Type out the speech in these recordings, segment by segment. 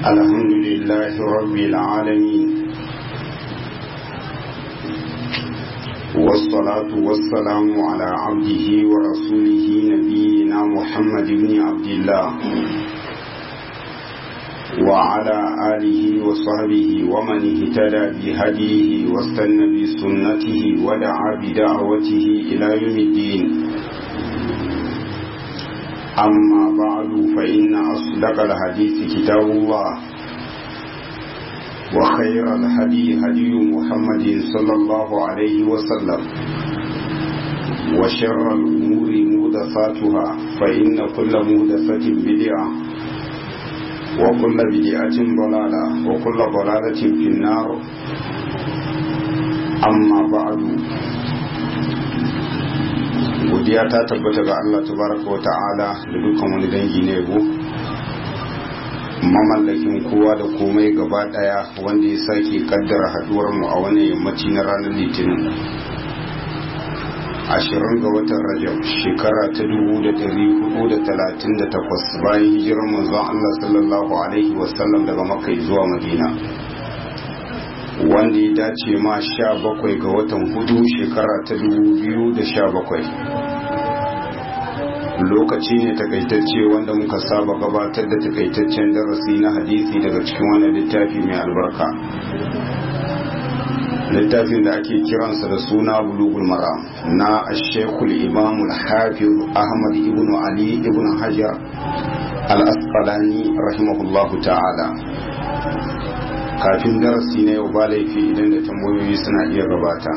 الحمد لله رب العالمين والصلاة والسلام على عبده ورسوله نبينا محمد بن عبد الله وعلى آله وصحبه ومن اهتدى بهديه واستنى بسنته ودعا بدعوته إلى يوم الدين أما بعد فإن أصدق الحديث كتاب الله وخير الهدي هدي محمد صلى الله عليه وسلم وشر الأمور مهدفاتها فإن كل مهدفة بدعة وكل بدعة ضلالة وكل ضلالة في النار أما بعد godiya ta tabbata ga Allah tabaraka wa ta'ala da dukkan wani dangi ne go mamallakin kowa da komai gaba daya wanda ya sake kaddara haduwar mu a wani yammaci na ranar litinin ashirin ga watan rajab shekara ta dubu da dari hudu da talatin da takwas bayan hijirar manzon Allah sallallahu alaihi wasallam daga makka zuwa madina wanda ya dace ma sha bakwai ga watan hudu shekara ta dubu biyu da sha bakwai lokaci ne takaitacce wanda muka saba gabatar da takaitaccen darasi na hadisi daga cikin wannan littafi mai albarka littafin da ake kiransa da suna bulugul maram na ashekul imam hafiz ahmad ibn ali ibn hajar al-asqalani rahimahullahu ta'ala kafin darasi na yau ba laifi idan da tambayoyi suna iya gabata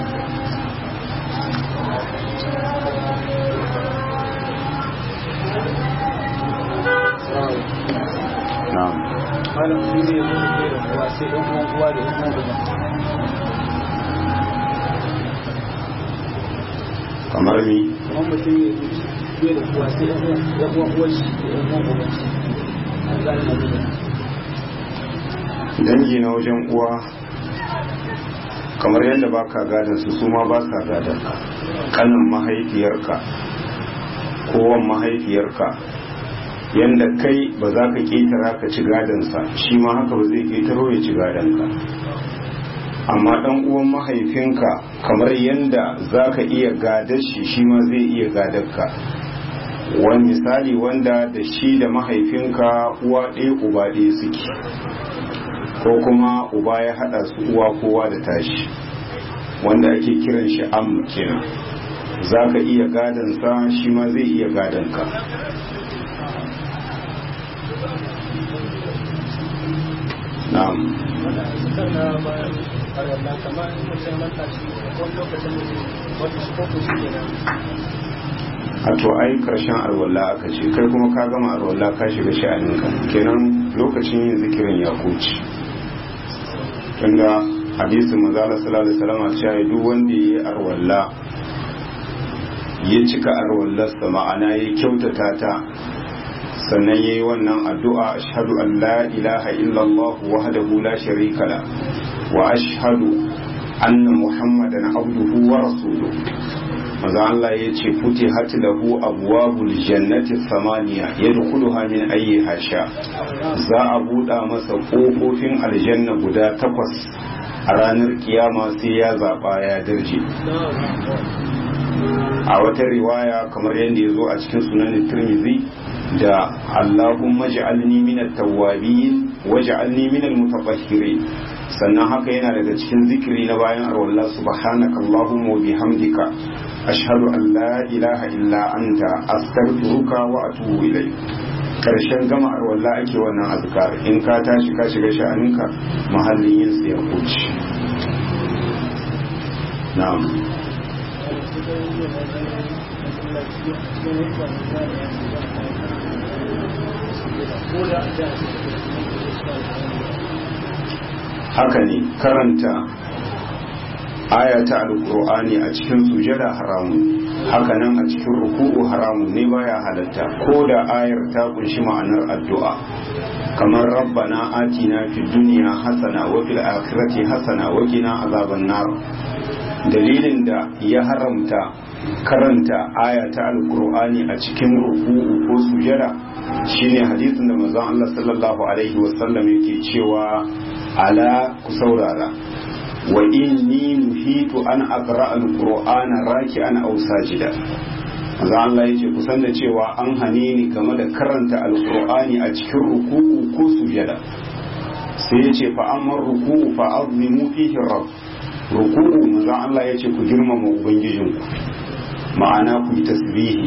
na'am malam shi ne ya zo da kuwa sai ɗan uwan uwa da ɗan uwan uba kamar mi kamar mutum ya zo bai da kuwa sai ɗan uwan uwan shi da ɗan uwan uban shi an gane na zuwa dangi na wajen uwa kamar yadda ba ka gadon su su ma ba sa gadon ka kanin mahaifiyarka kowan mahaifiyarka yadda kai ba za ka ƙetara ka ci gadonsa shi ma haka ba zai ƙetaro ya ci gadonka amma ɗan uwan mahaifinka kamar yadda za ka iya gadar shi shi ma zai iya gadar wani misali wanda da shi da mahaifinka uwa ɗaya uba ɗaya suke ko kuma uba ya hada su uwa kowa da tashi wanda ake kiran shi am kenan za ka iya gadansa shi ma zai iya gadanka na'am wanda a cikin na bayan arwallah kamar in mutum manta shi wani lokacin wata shi ko shi ke nan a to ai karshen arwalla aka ce kai kuma ka gama arwalla ka shiga sha'aninka kenan lokacin yin zikirin ya kuce tunda hadisin manzala sallallahu alaihi wasallam cewa duk wanda yayi arwalla ya cika arwallarsa ma'ana ya kyautata ta sannan yayi wannan addu'a ashhadu an la ilaha illallah wahdahu la sharika la wa ashhadu anna muhammadan abduhu wa rasuluhu maza Allah ya ce kuti hati lahu abwabul jannati samaniya yadkhuluha min ayyi hasha za a buɗa masa ƙofofin aljanna guda takwas a ranar kiyama sai ya zaɓa ya darje a wata riwaya kamar yadda ya zo a cikin sunan tirmizi da Allahumma ja'alni minat tawwabin waj'alni minal mutatahhirin sannan haka yana daga cikin zikiri na bayan arwallah subhanaka allahumma wa bihamdika ashhadu an la ilaha illa anta astaghfiruka wa atubu ilayk karshen gama arwallah ake wannan azkar in ka tashi ka shiga sha'aninka mahallin yin sai ya kuci na'am haka ne karanta aya ta alkur'ani a cikin sujada haramun haka nan a cikin ruku'u haramun ne baya halatta ko da ayar ta kunshi ma'anar addu'a kamar rabbana atina fid dunya hasana wa fil akhirati hasana wa qina azaban nar dalilin da ya haramta karanta aya ta alkur'ani a cikin ruku'u ko sujada shine hadisin da manzon Allah sallallahu alaihi wasallam yake cewa ala ku saurara wa inni nuhitu an aqra alqur'ana raki'an aw sajida manzon Allah yace ku san da cewa an hane ni game da karanta alqur'ani a cikin ruku'u ko sujada sai yace fa amma ruku'u fa azimu fihi rabb ruku'u manzon Allah yace ku girmama ubangijinku ma'ana ku yi tasbihi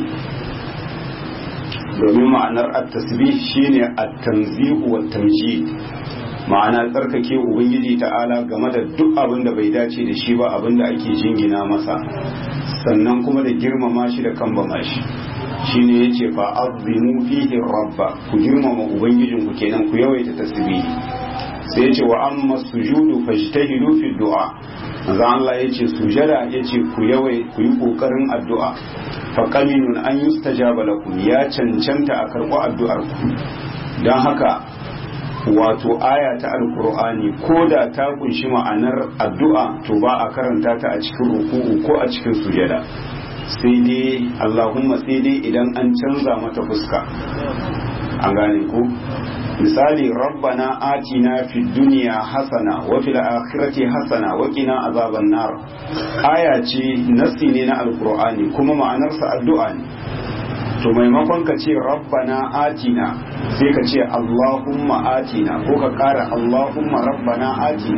domin ma'anar at-tasbih shine at-tanzihu wa tamjid ma'ana tsarkake ubangiji ta'ala game da duk abin da bai dace da shi ba abin da ake jingina masa sannan kuma da girmama shi da kambama shi shine yace fa azimu fihi rabba ku girmama ubangijin ku kenan ku yawaita tasbihi sai yace wa amma sujudu fajtahidu fi du'a manzo Allah yace sujada yace ku yawai ku yi kokarin addu'a fa qaminun an yustajaba lakum ya cancanta a karɓo addu'ar ku dan haka wato aya ta alkur'ani ko da ta kunshi ma'anar addu'a to ba a karanta ta a cikin ruku'u ko a cikin sujada sai dai allahumma sai dai idan an canza mata fuska an gane ko misali rabbana atina fid dunya hasana wa fil akhirati hasana wa qina azaban nar aya ce nasi ne na alkur'ani kuma ma'anarsa addu'a ne to maimakon ka ce rabbana atina sai ka ce allahumma atina ko ka kara allahumma rabbana atina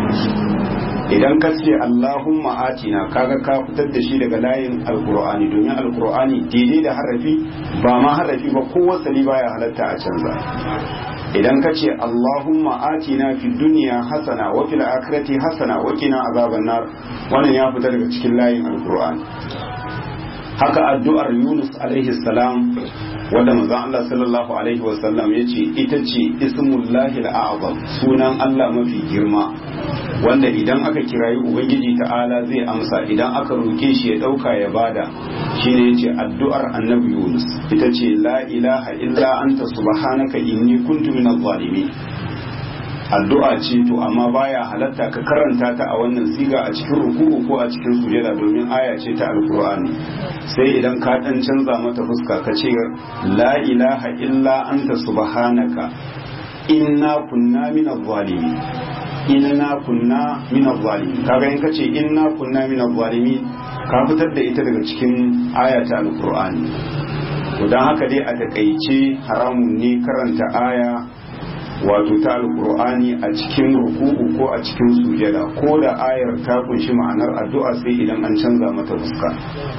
idan ka ce allahumma atina kaga ka fitar da shi daga layin alkur'ani domin alkur'ani daidai da harafi ba ma harafi ba ko wasali baya halatta a canza idan ka ce allahumma atina fi duniya hasana wa fil akhirati hasana wa qina azaban nar wannan ya fita daga cikin layin alkur'ani haka addu'ar Yunus alaihi salam wanda manzon Allah sallallahu alaihi wasallam ya ce ita ce ismullahi al'azam sunan Allah mafi girma wanda idan aka kirayi ubangiji ta'ala zai amsa idan aka roke shi ya dauka ya bada shine yace addu'ar annabi Yunus ita ce la ilaha illa anta subhanaka inni kuntu minadh zalimin addu'a ce to amma baya halatta ka karanta ta a wannan siga a cikin ruku'u ko a cikin sujada domin aya ce ta alkur'ani sai idan ka dan canza mata fuska ka ce la ilaha illa anta subhanaka inna kunna minaz zalimin inna kunna minaz zalimin kaga in kace inna kunna minaz zalimin ka fitar da ita daga cikin aya ta alkur'ani to dan haka dai a takaice haramun ne karanta aya wato ta alkur'ani a cikin ruku'u ko a cikin sujada ko da ayar ta kunshi ma'anar addu'a sai idan an canza mata fuska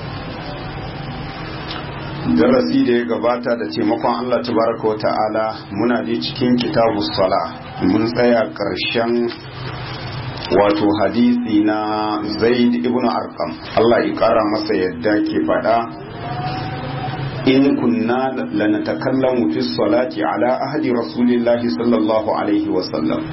darasi da ya gabata da taimakon Allah tabaraka wa ta'ala muna da cikin kitabu sala mun tsaya karshen wato hadisi na zaid ibn arqam Allah ya kara masa yadda ke fada in kunna lanatakallamu fi salati ala ahdi rasulillahi sallallahu alaihi wasallam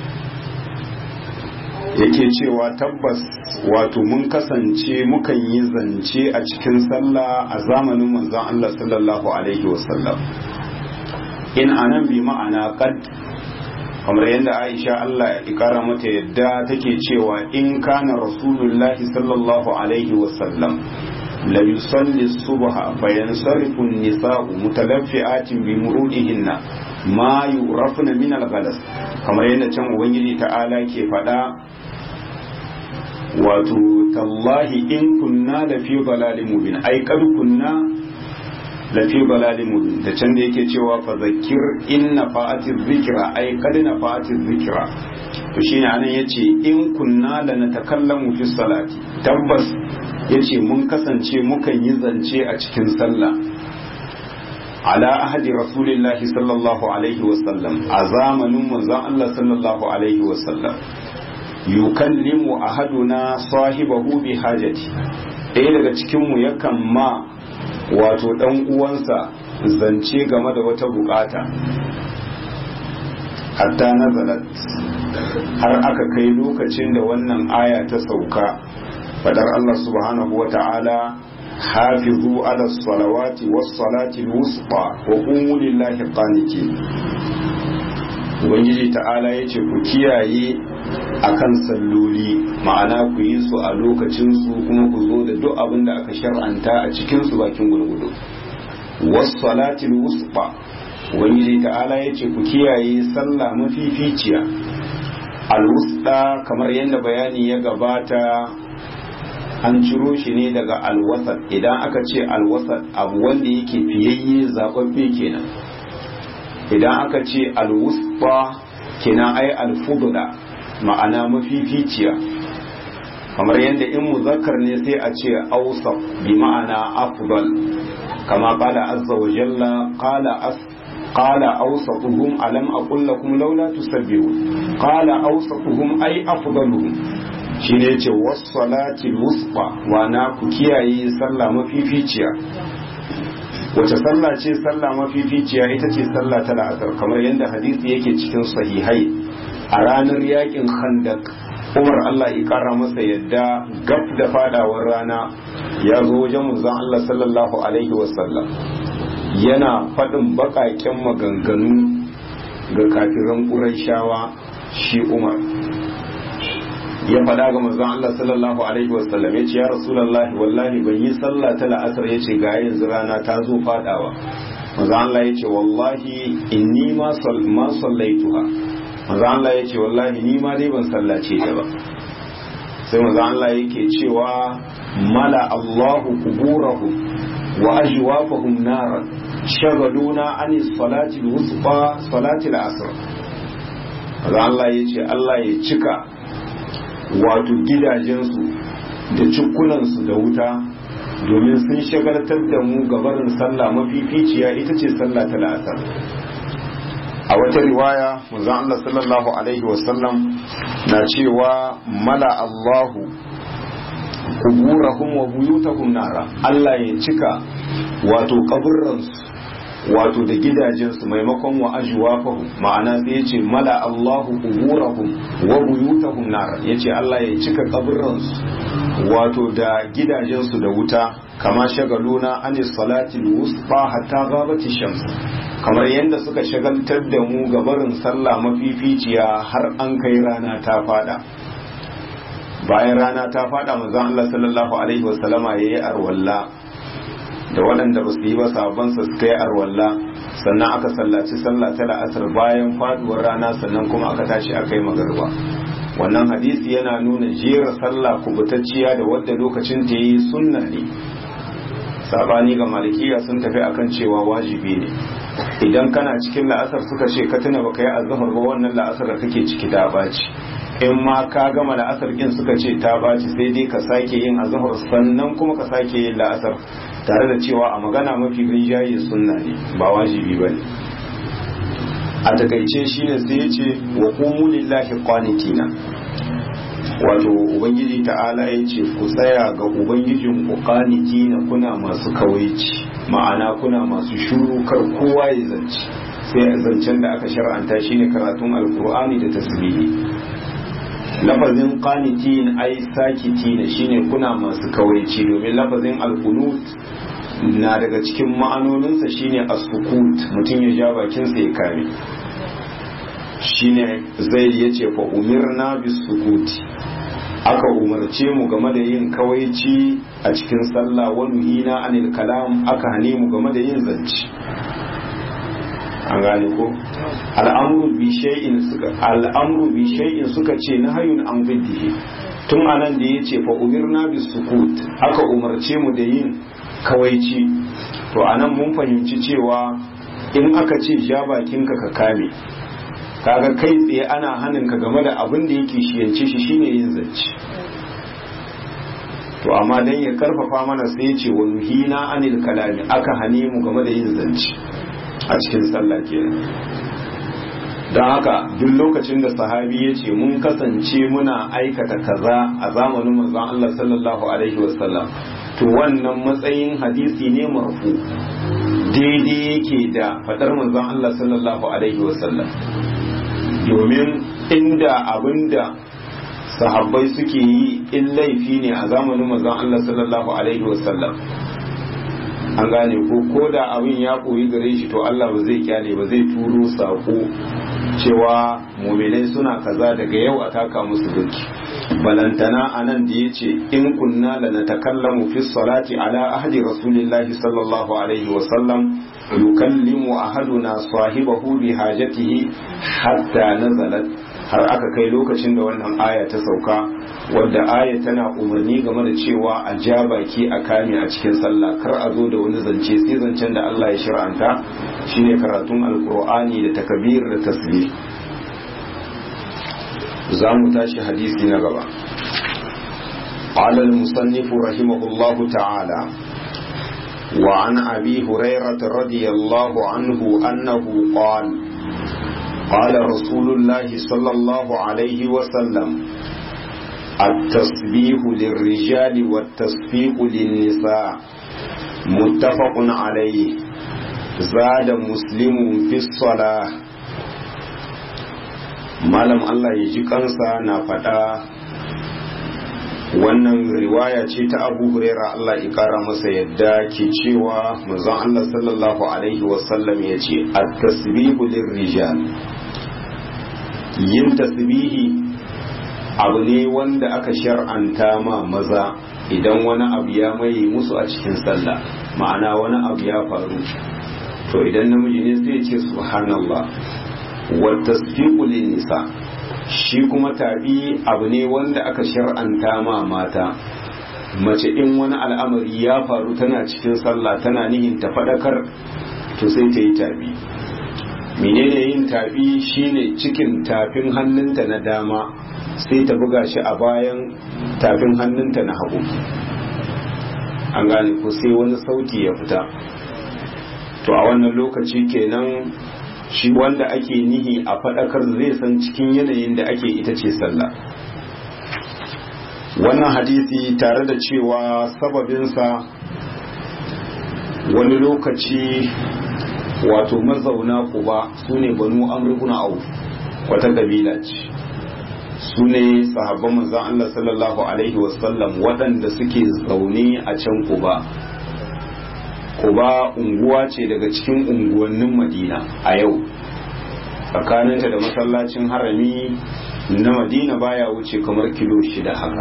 yake cewa tabbas wato mun kasance mukan yi zance a cikin sallah a zamanin manzon Allah sallallahu alaihi wasallam in anan bi ma'ana qad kamar yadda Aisha Allah ya kara mata yadda take cewa in kana rasulullahi sallallahu alaihi wasallam la yusalli subha fa yansarifu an-nisa'u mutalaffi'atin bi murudihinna ma yurafna min al-ghalas kamar yadda can ubangiji ta'ala ke faɗa wato tallahi in kunna la fi dalalin mubin ai kad kunna la fi dalalin mubin da can da yake cewa fa zakir inna fa'ati dhikra ai kad na fa'ati dhikra to shine anan yace in kunna la natakallamu fi salati tabbas yace mun kasance mukan yi zance a cikin sallah ala ahadi rasulillahi sallallahu alaihi wasallam a zamanin manzon Allah sallallahu alaihi wasallam yukallimu ahaduna sahibahu bi hajati ɗaya daga cikinmu yakan ma wato ɗan uwansa zance game da wata bukata hatta nazalat har aka kai lokacin da wannan aya ta sauka fadar Allah subhanahu wa ta'ala hafizu ala salawati was salati wusta wa qumu lillahi qanitin ubangiji ta'ala ya ce ku kiyaye akan salloli ma'ana ku yi su a lokacinsu kuma ku zo da duk abin da aka shar'anta a cikinsu bakin gurgudu wasu salatin wusfa ubangiji ta'ala ya ce ku kiyaye sallah mafificiya alwusda kamar yadda bayani ya gabata an ciro shi ne daga alwasat idan aka ce alwasat abu wanda yake fiyayye zababbe kenan idan aka ce alwusfa kenan ai alfudula ma'ana mafificiya kamar yadda in muzakkar ne sai a ce ausaf bi ma'ana afdal kama qala azza wa jalla qala as قال أوسطهم ألم أقل لكم لولا تسبحون قال أوسطهم أي أفضلهم shine yace wassalatil wusfa wa na ku kiyaye sallah mafificiya wace sallah ce sallah mafificiya ita ce sallah ta la'asar kamar yadda hadisi yake cikin sahihai a ranar yakin khandak umar Allah ya kara masa yadda gab da fadawar rana ya zo wajen manzon Allah sallallahu alaihi wasallam yana faɗin baƙaƙen maganganu ga kafiran ƙuraishawa shi umar ya faɗa ga manzon Allah sallallahu alaihi wasallam ya ce ya rasulullahi wallahi ban yi sallah ta la'asar ya ce ga yanzu rana ta zo faɗawa manzon Allah ya ce wallahi inni ma sallaituha manzon Allah ya ce wallahi ni ma dai ban sallace ta ba sai manzon Allah yake cewa mala Allahu kuburahum wa ajwafahum naran shagaluna an salati wusfa salati al-asr Allah ya ce Allah ya cika wato gidajensu da cikunansu da wuta domin sun shagaltar da mu gabarin sallah mafificiya ita ce sallah ta la'asar a wata riwaya manzon Allah sallallahu alaihi wasallam na cewa mala Allahu kuburahum wa buyutahum nara Allah ya cika wato kaburransu wato da gidajensu maimakon wa ajwafahum ma'ana sai yace mala Allahu kuburahum wa buyutahum nara yace Allah ya cika kaburransu wato da gidajensu da wuta kama shagaluna anis salati wusfa hatta ghabati shams kamar yadda suka shagaltar da mu gabarin sallah mafificiya har an kai rana ta fada bayan rana ta fada manzon Allah sallallahu alaihi wasallama yayi arwalla da waɗanda ba su yi ba sabon sa suka yi arwalla sannan aka sallaci sallah ta la'asar bayan faduwar rana sannan kuma aka tashi aka yi magarba wannan hadisi yana nuna jera sallah kubutacciya da wadda lokacin ta yi sunna ne sabani ga malikiya sun tafi akan cewa wajibi ne idan kana cikin la'asar suka ce ka tuna baka yi azhar ba wannan la'asar da kake ciki ta baci in ma ka gama la'asar din suka ce ta baci sai dai ka sake yin azhar sannan kuma ka sake yin la'asar tare da cewa a magana mafi rinjaye sunna ne ba wajibi ba ne a takaice shine sai ya ce wa qumu lillahi qanitina wato ubangiji ta'ala ya ce ku tsaya ga ubangijin ku qanitina kuna masu kawaici ma'ana kuna masu shuru kar kowa ya zance sai zancen da aka shar'anta shine karatun alkur'ani da tasbihi lafazin qanitin ai sakitina shine kuna masu kawaici domin lafazin alqunut na daga cikin ma'anoninsa shine as-sukut mutum ya ja bakinsa ya kame shine zaid yace fa umirna bis-sukuti aka umarce mu game da yin kawaici a cikin sallah wa nuhina anil kalam aka hane mu game da yin zance an gane ko al'amru bi shay'in suka al'amru bi shay'in suka ce nahyun an biddihi tun anan da yace fa umirna bis sukut aka umarce mu da yin kawaici to anan mun fahimci cewa in aka ce ja bakinka ka kame kaga kai tsaye ana hanin ka game da abin da yake shiyance shi shine yin zance to amma dan ya karfafa mana sai ya ce wa nuhina anil kalami aka hane mu game da yin zance a cikin sallah kenan don haka duk lokacin da sahabi ya ce mun kasance muna aikata kaza a zamanin manzon Allah sallallahu alaihi wasallam to wannan matsayin hadisi ne marfu daidai yake da fadar manzon Allah sallallahu alaihi wasallam domin inda abinda sahabbai suke yi in laifi ne a zamanin manzon Allah sallallahu alaihi wasallam an gane ko ko da abin ya koyi gare shi to Allah ba zai kyale ba zai turo sako cewa muminai suna kaza daga yau a taka musu doki balantana anan da yace in kunna la natakallamu fi salati ala ahdi rasulillahi sallallahu alaihi wa sallam yukallimu ahaduna sahibahu bi hajatihi hatta nazalat har aka kai lokacin da wannan aya ta sauka wadda aya tana umarni game da cewa a ja baki a kame a cikin sallah kar a zo da wani zance sai zancen da Allah ya shir'anta shine karatun alkur'ani da takabir da tasbih za mu tashi hadisi na gaba قال المصنف رحمه الله تعالى وعن أبي هريرة رضي الله عنه أنه قال قال رسول الله صلى الله عليه وسلم التسبيح للرجال والتصفيق للنساء متفق عليه زاد مسلم في الصلاة malam Allah ya ji kansa na faɗa wannan riwaya ce ta abu huraira Allah ya kara masa yadda ke cewa manzon Allah sallallahu alaihi wasallam ya ce at-tasbihu lirrijal yin tasbihi abu ne wanda aka shar'anta ma maza idan wani abu ya mai musu a cikin sallah ma'ana wani abu ya faru to idan namiji ne sai ce subhanallah wa tasbiqu nisa shi kuma tabi abu ne wanda aka shar'anta ma mata mace in wani al'amari ya faru tana cikin sallah tana nihin ta fadakar to sai ta yi tabi menene yin tabi shine cikin tafin hannunta na dama sai ta buga shi a bayan tafin hannunta na hagu an gane ko sai wani sauti ya fita to a wannan lokaci kenan shi wanda ake nihi a faɗakar zai san cikin yanayin da ake ita ce sallah wannan hadisi tare da cewa sababinsa wani lokaci wato mazauna kuba su ne banu amurkuna auf wata kabila ce su ne sahabban manzan Allah sallallahu Alaihi wasallam waɗanda suke zaune a can kuba kuba unguwa ce daga cikin unguwannin madina a yau tsakaninta da masallacin harami na madina baya wuce kamar kilo shida haka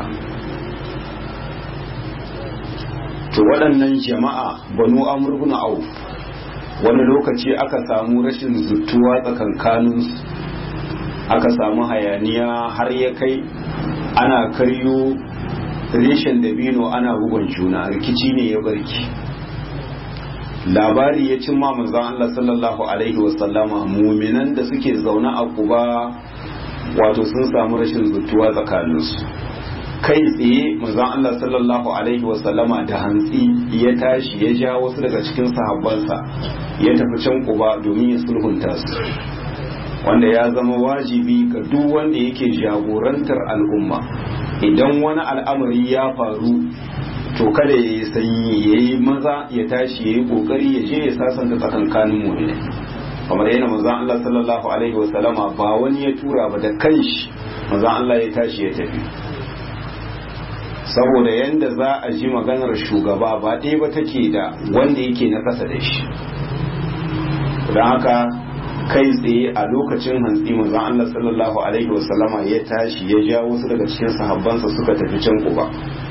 to waɗannan jama'a banu amurkuna auf wani lokaci aka samu rashin zuttuwa tsakankaninsu aka samu hayaniya har ya kai ana karyo reshen dabino ana bugon juna rikici ne ya barki labari ya cimma manzon Allah sallallahu alaihi wasallama muminan da suke zaune a kuba wato sun samu rashin zuttuwa tsakaninsu kai tsaye manzon Allah sallallahu alaihi wasallama da hantsi ya tashi ya ja wasu daga cikin sahabbansa ya tafi can kuba domin ya sulhunta su wanda ya zama wajibi ga duk wanda yake jagorantar al'umma idan wani al'amari ya faru to kada ya yi sanyi ya yi maza ya tashi ya yi kokari ya je ya sasanta tsakankanin mu ne kamar yana manzon Allah sallallahu alaihi wasallama ba wani ya tura ba da kanshi manzon Allah ya tashi ya tafi saboda yanda za a ji maganar shugaba ba ɗaya ba take da wanda yake na ƙasa da shi don haka kai tsaye a lokacin hantsi manzon Allah sallallahu alaihi wasallama ya tashi ya ja wasu daga cikin sahabbansa suka tafi can kuba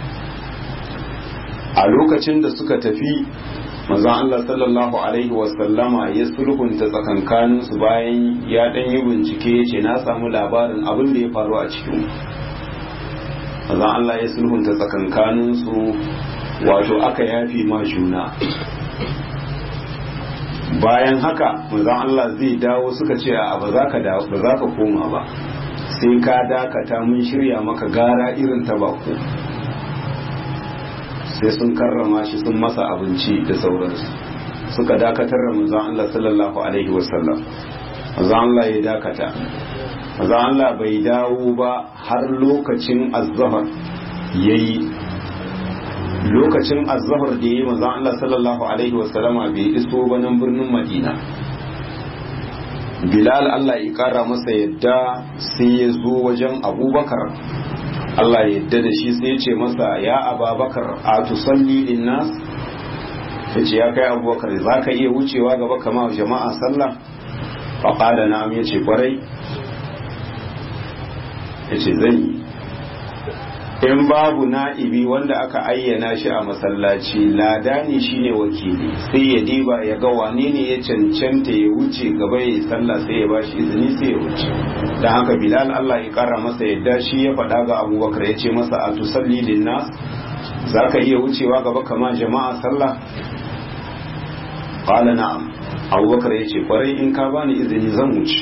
a lokacin da suka tafi manzon Allah sallallahu alaihi wasallama ya sulhunta tsakankanin su bayan ya dan yi bincike ya ce na samu labarin abin da ya faru a cikin manzon Allah ya sulhunta tsakankanin su wato aka yafi ma juna bayan haka manzon Allah zai dawo suka ce a ba za ka ba za ka koma ba sai ka dakata mun shirya maka gara irin ta bako sai sun karrama shi sun masa abinci da sauransu suka dakatar da manzon Allah sallallahu alaihi wasallam manzon Allah ya dakata manzon Allah bai dawo ba har lokacin azhar yayi lokacin azhar da yayi manzon Allah sallallahu alaihi wasallama bai iso ba nan birnin Madina Bilal Allah ya kara masa yadda sai ya zo wajen Abubakar Allah ya yadda da shi sai ya ce masa ya Ababakar a tusalli linnas ya ce ya kai abubakar za ka iya wucewa gaba kama jama'a sallah faƙada na ya ce kwarai ya ce zan yi in babu na'ibi wanda aka ayyana shi a masallaci ladani shine wakili sai ya diba ya ga wane ne ya cancanta ya wuce gaba ya yi sallah sai ya bashi izini sai ya wuce don haka bilal allah ya kara masa yadda shi ya faɗa ga abubakar ya ce masa a tusalli linnas za ka iya wucewa gaba kama jama'a sallah qala na'am abubakar ya ce kwarai in ka bani izini zan wuce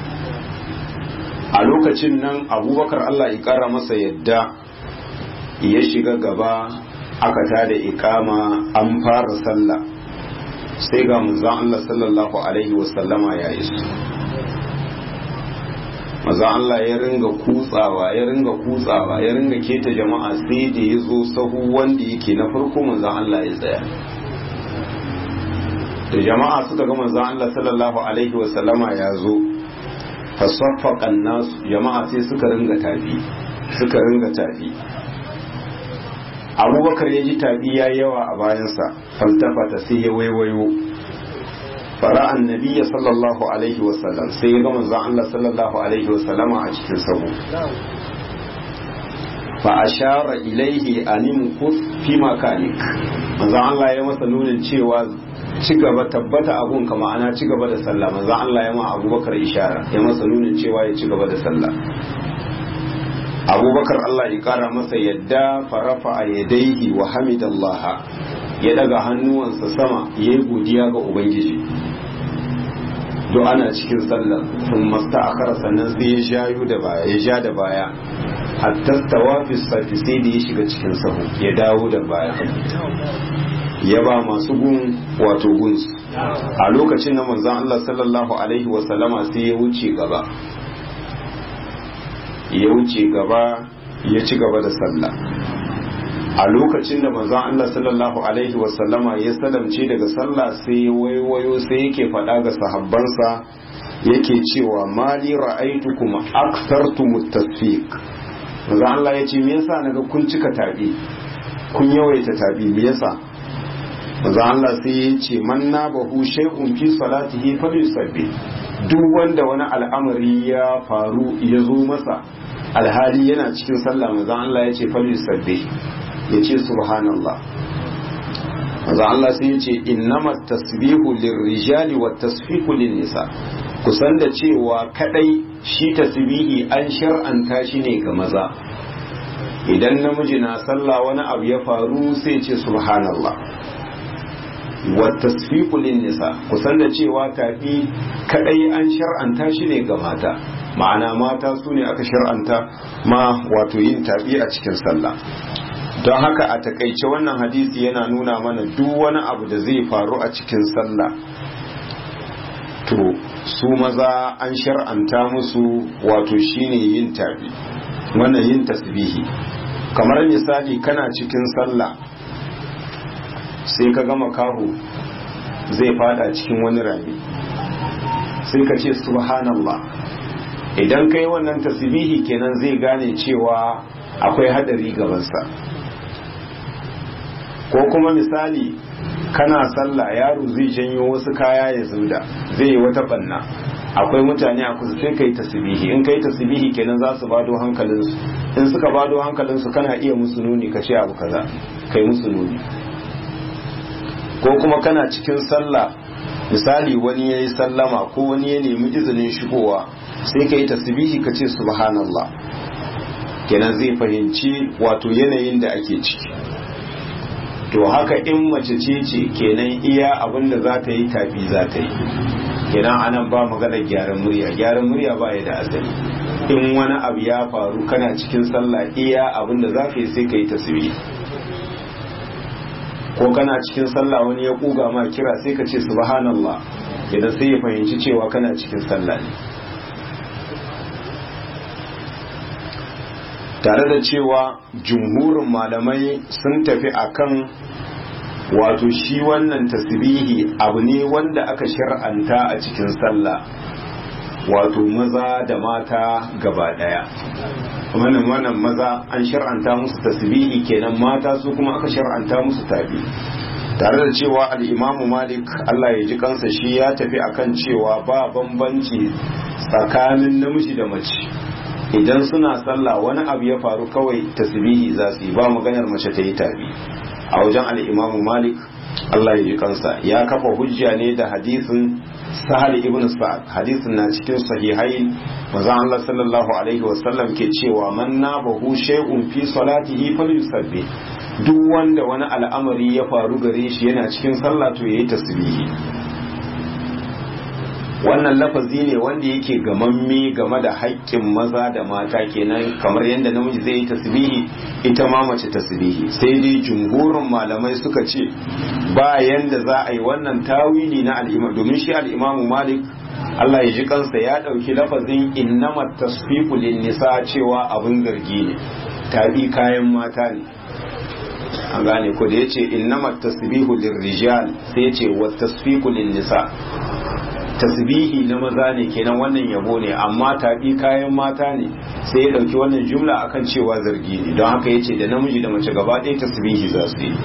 a lokacin nan abubakar allah ya kara masa yadda ya shiga gaba aka tada ikama an fara sallah sai ga manzon Allah sallallahu alaihi wasallama ya iso manzon Allah ya ringa kutsawa ya ringa kutsawa ya ringa keta jama'a sai da ya zo sahu wanda yake na farko manzon Allah ya tsaya da jama'a suka ga manzon Allah sallallahu alaihi wasallama ya zo fasaffaqan nasu jama'a sai suka ringa tafi suka ringa tafi abubakar ya ji tabi ya yawa a bayansa faltafata sai ya waiwayo fara annabiya sallallahu alaihi wasallam sai ya ga manzon Allah sallallahu alaihi wasallama a cikin sahu fa ashara ilaihi anim kus fi makanik manzon Allah ya masa nunin cewa ci gaba tabbata abun ka ma'ana ci gaba da sallah manzon Allah ya ma abubakar ishara ya masa nunin cewa ya ci gaba da sallah abubakar Allah ya kara masa yadda farafa a yadaihi wa hamidallah ya daga hannuwansa sama ya yi godiya ga ubangiji do ana cikin sallar sun masta a kara sannan sai ya jayo da baya ya ja da baya hatta tawafi safi sai da ya shiga cikin sahu ya dawo da baya ya ba masu gun wato gunsu a lokacin na manzon Allah sallallahu alaihi wasallama sai ya wuce gaba ya wuce gaba ya ci gaba da sallah a lokacin da manzon Allah sallallahu alaihi wasallama ya salamce daga sallah sai ya waiwayo sai yake faɗa ga sahabbansa yake cewa mali ra'aitukum akthartum tasfiq manzon Allah ya ce me yasa naga kun cika tabi kun yawaita tabi me yasa manzon Allah sai ya ce man nabahu shay'un fi salatihi falyusabbi duk wanda wani al'amari ya faru ya zo masa alhali yana cikin sallah manzon Allah ya ce falyusabbi ya ce subhanallah manzon Allah sai ya ce innama tasbihu lirrijali wa tasfihu nisa kusan da cewa kadai shi tasbihi an shar'anta shi ne ga maza idan namiji na sallah wani abu ya faru sai ce subhanallah wa tasfiqu nisa kusan da cewa tafi kadai an shar'anta shi ne ga mata ma'ana mata su ne aka shar'anta ma wato yin tafi a cikin sallah don haka a takaice wannan hadisi yana nuna mana duk wani abu da zai faru a cikin sallah to su maza an shar'anta musu wato shine yin tafi wannan yin tasbihi kamar misali kana cikin sallah sai ka gama kaho zai fada cikin wani rami sai ka ce subhanallah idan kai wannan tasbihi kenan zai gane cewa akwai hadari gabansa ko kuma misali kana sallah yaro zai janyo wasu kaya ya zuda zai yi wata banna akwai mutane a kusa sai kai tasbihi in kai tasbihi kenan za su bado hankalinsu in suka bado hankalinsu kana iya musu nuni ka ce abu kaza kai musu nuni ko kuma kana cikin sallah misali wani ya yi sallama ko wani ya nemi izinin shigowa sai ka yi tasbihi ka ce subhanallah kenan zai fahimci wato yanayin da ake ciki to haka in mace ce ce kenan iya abin da za ta yi tafi za ta yi kenan anan ba maganar gyaran murya gyaran murya ba ya da asali in wani abu ya faru kana cikin sallah iya abin da za ka yi sai ka yi tasbihi ko kana cikin sallah wani ya kuga ma kira sai ka ce subhanallah idan sai ya fahimci cewa kana cikin sallah ne tare da cewa jumhurin malamai sun tafi akan wato shi wannan tasbihi abu ne wanda aka shar'anta a cikin sallah wato maza da mata gaba daya wannan wannan maza an shar'anta musu tasbihi kenan mata su kuma aka shar'anta musu tabi tare da cewa al'imamu malik Allah ya ji kansa shi ya tafi akan cewa ba bambanci tsakanin namiji da mace idan suna sallah wani abu ya faru kawai tasbihi za su yi ba maganar mace ta yi tabi a wajen al'imamu malik Allah ya ji kansa ya kafa hujja ne da hadisin sahal ibn sa'ad hadisin na cikin sahihai manzon Allah sallallahu alaihi wasallam ke cewa man nabahu shay'un fi salatihi falyusabbih duk wanda wani al'amari ya faru gare shi yana cikin sallah to yayi tasbihi wannan lafazi ne wanda yake gamamme game da haƙƙin maza da mata kenan kamar yadda namiji zai yi tasbihi ita ma mace tasbihi sai dai jumhurin malamai suka ce ba yanda za a yi wannan tawili na al'imam domin shi al'imamu malik Allah ya ji kansa ya ɗauki lafazin innama tasfiqu lin nisa cewa abin zargi ne tabi kayan mata ne an gane ko da yace innama tasbihu lirrijal sai yace wa tasfiqu lin nisa tasbihi na maza ne kenan wannan yabo ne amma tabi kayan mata ne sai ya dauki wannan jumla akan cewa zargi ne don haka yace da namiji da mace gaba ɗaya tasbihi za su yi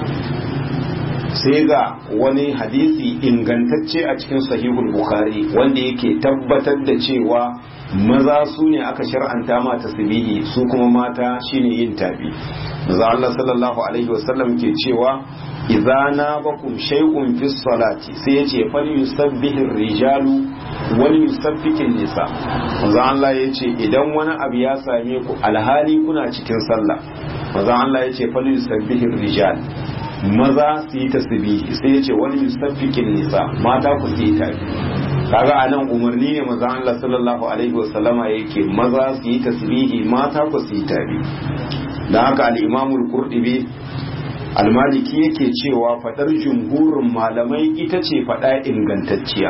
sai ga wani hadisi ingantacce a cikin sahihul bukhari wanda yake tabbatar da cewa maza su ne aka shar'anta ma tasbihi su kuma mata shine yin tabi maza Allah sallallahu alaihi wasallam ke cewa idza nabakum shay'un fi salati sai yace fal yusabbihu rijalu wal yusabbihu nisa maza Allah yace idan wani abu ya same ku alhali kuna cikin sallah maza Allah yace fal yusabbihu rijal maza su yi tasbihi sai yace wal yusabbihu nisa mata ku su yi tabi kaga anan umarni ne maza Allah sallallahu alaihi wasallama yake maza su yi tasbihi mata ku su yi tabi da haka al-imamul qurtubi almaliki yake cewa fadar jumhurin malamai ita ce fada ingantacciya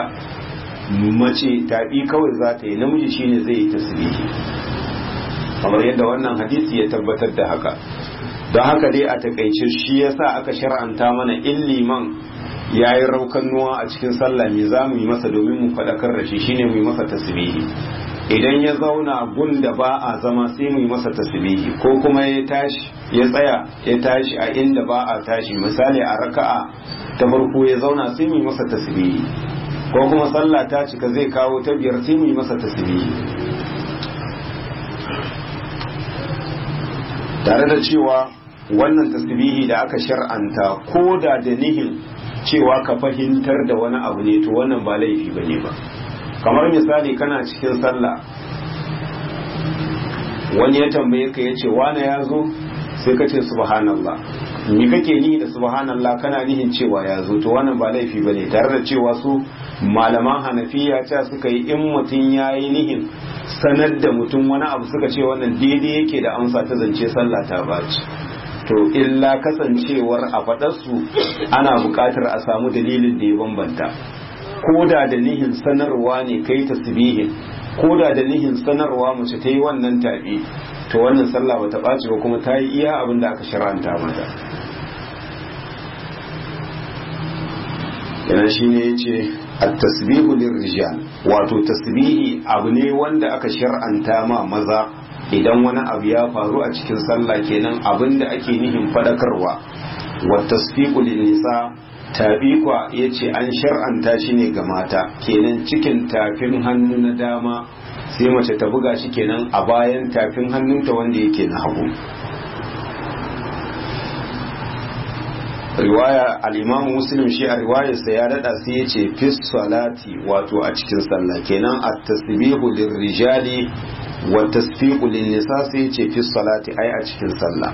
mace tabi kawai za ta yi namiji shine zai yi tasbihi kamar yadda wannan hadisi ya tabbatar da haka don haka dai a takaice shi yasa aka shar'anta mana in liman ya yi raukan nuwa a cikin sallah me za mu yi masa domin mu faɗakar da shi shine mu yi masa tasbihi idan ya zauna gun da ba a zama sai mu yi masa tasbihi ko kuma ya tashi ya tsaya ya tashi a inda ba a tashi misali a raka'a ta farko ya zauna sai mu yi masa tasbihi ko kuma sallah ta cika zai kawo ta biyar sai mu yi masa tasbihi tare da cewa wannan tasbihi da aka shar'anta ko da da nihin cewa ka fahimtar da wani abu ne to wannan ba laifi bane ba kamar misali kana cikin sallah wani ya tambaye ka yace wane ya zo sai ka ce subhanallah ni kake ni da subhanallah kana nihin cewa ya zo to wannan ba laifi bane tare da cewa su malaman hanafiya ta suka yi in mutum ya yi nihin sanar da mutum wani abu suka ce wannan daidai yake da amsa ta zance sallah ta baci to illa kasancewar a faɗarsu ana buƙatar a samu dalilin da ya bambanta ko da da nihin sanarwa ne kai tasbihin ko da da nihin sanarwa mace ta yi wannan tabi to wannan sallah bata ɓaci ba kuma ta yi iya abin da aka shar'anta mata yana shi ne ya ce at-tasbihu lirrijal wato tasbihi abu ne wanda aka shar'anta ma maza idan wani abu ya faru a cikin sallah kenan abin da ake nihin fadakarwa wa tasfiqu lin nisa tabiqwa yace an shar'anta shi ne ga mata kenan cikin tafin hannu na dama sai mace ta buga shi kenan a bayan tafin hannunta wanda yake na hagu riwaya al-imamu muslim shi a riwayarsa ya dada sai yace fi salati wato a cikin sallah kenan at-tasbihu lirrijali wa tasfiqu lin-nisa sai yace fi salati ai a cikin sallah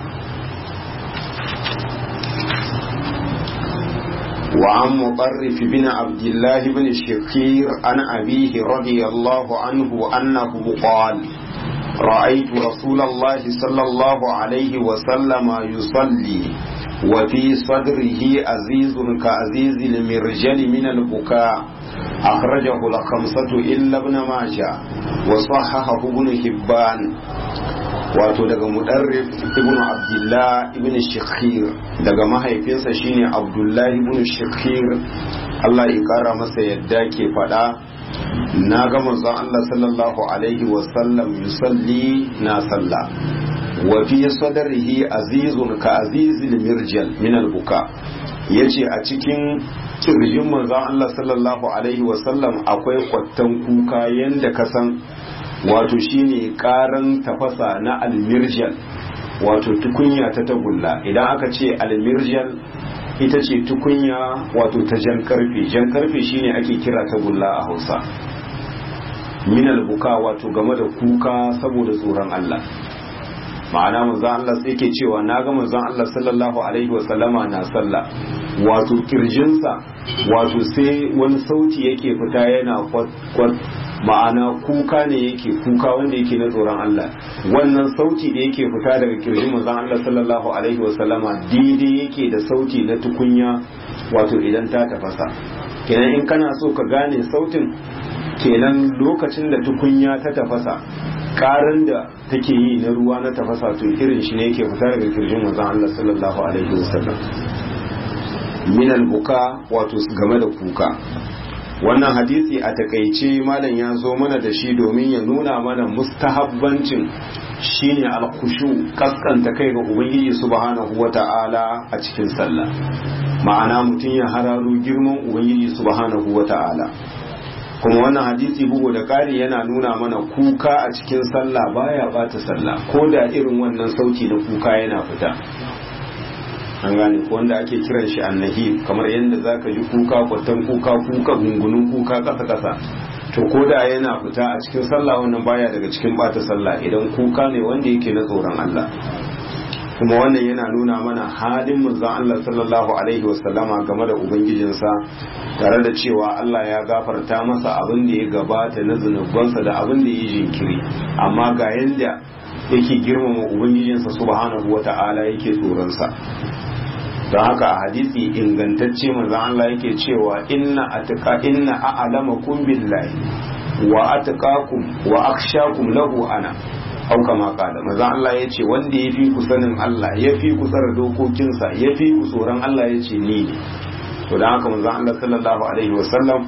وعن مطرف بن عبد الله بن الشقير عن أبيه رضي الله عنه أنه قال رأيت رسول الله صلى الله عليه وسلم يصلي وفي صدره عزيز كعزيز المرجل من البكاء أخرجه الخمسة إلا ابن ماجه وصححه ابن حبان wato daga mudarrif ibn abdullah ibn shikhir daga mahaifinsa shine abdullahi ibn shikhir Allah ya kara masa yadda ke fada na ga manzon Allah sallallahu alaihi wasallam yusalli na salla wa fi sadrihi azizun ka azizil mirjal min al-buka ya ce a cikin kirjin manzan Allah sallallahu alaihi wasallam akwai kwattan kuka yadda ka san wato shine karan tafasa na almirjal wato tukunya ta tagulla idan aka ce almirjal ita ce tukunya wato ta jan karfe jan karfe shine ake kira tagulla a hausa minal buka wato game da kuka saboda tsoron Allah ma'ana manzon Allah sai ke cewa na ga manzon Allah sallallahu alaihi wasallama na sallah wato kirjinsa wato sai wani sauti yake fita yana kwat ma'ana kuka ne yake kuka wanda yake na tsoron Allah wannan sauti da yake fita daga kirjin manzon Allah sallallahu alaihi wasallama daidai yake da sauti na tukunya wato idan ta tafasa kenan in kana so ka gane sautin kenan lokacin da tukunya ta tafasa karin da take yi na ruwa na tafasa to irin shi ne yake fita daga kirjin manzon Allah sallallahu alaihi wasallam min buka wato game da kuka wannan hadisi a takaice malam ya zo mana da shi domin ya nuna mana mustahabbancin shine alkushu kaskanta kai ga ubangiji subhanahu wata'ala a cikin sallah ma'ana mutum ya hararo girman ubangiji subhanahu wata'ala kuma wannan hadisi bugu da ƙari yana nuna mana kuka a cikin sallah baya bata sallah ko da irin wannan sauti na kuka yana fita an gane ko wanda ake kiran shi annahi kamar yadda zaka ji kuka kwatan kuka kuka gungunun kuka kasa kasa to ko da yana fita a cikin sallah wannan baya daga cikin bata sallah idan kuka ne wanda yake na tsoron Allah kuma wannan yana nuna mana halin manzon Allah sallallahu alaihi wasallama game da ubangijinsa tare da cewa Allah ya gafarta masa abin da ya gabata na zunubansa da abin da ya jinkiri amma ga yanda yake girmama ubangijinsa subhanahu wata'ala yake tsoronsa don haka a hadisi ingantacce manzon Allah yake cewa inna atqa inna a'lamakum billahi wa atqakum wa akhshakum lahu ana au kama kala manzon Allah ya ce wanda ya fi ku sanin Allah ya fi ku tsara dokokinsa ya fi ku tsoron Allah ya ce ni ne to don haka manzon Allah sallallahu alaihi wasallam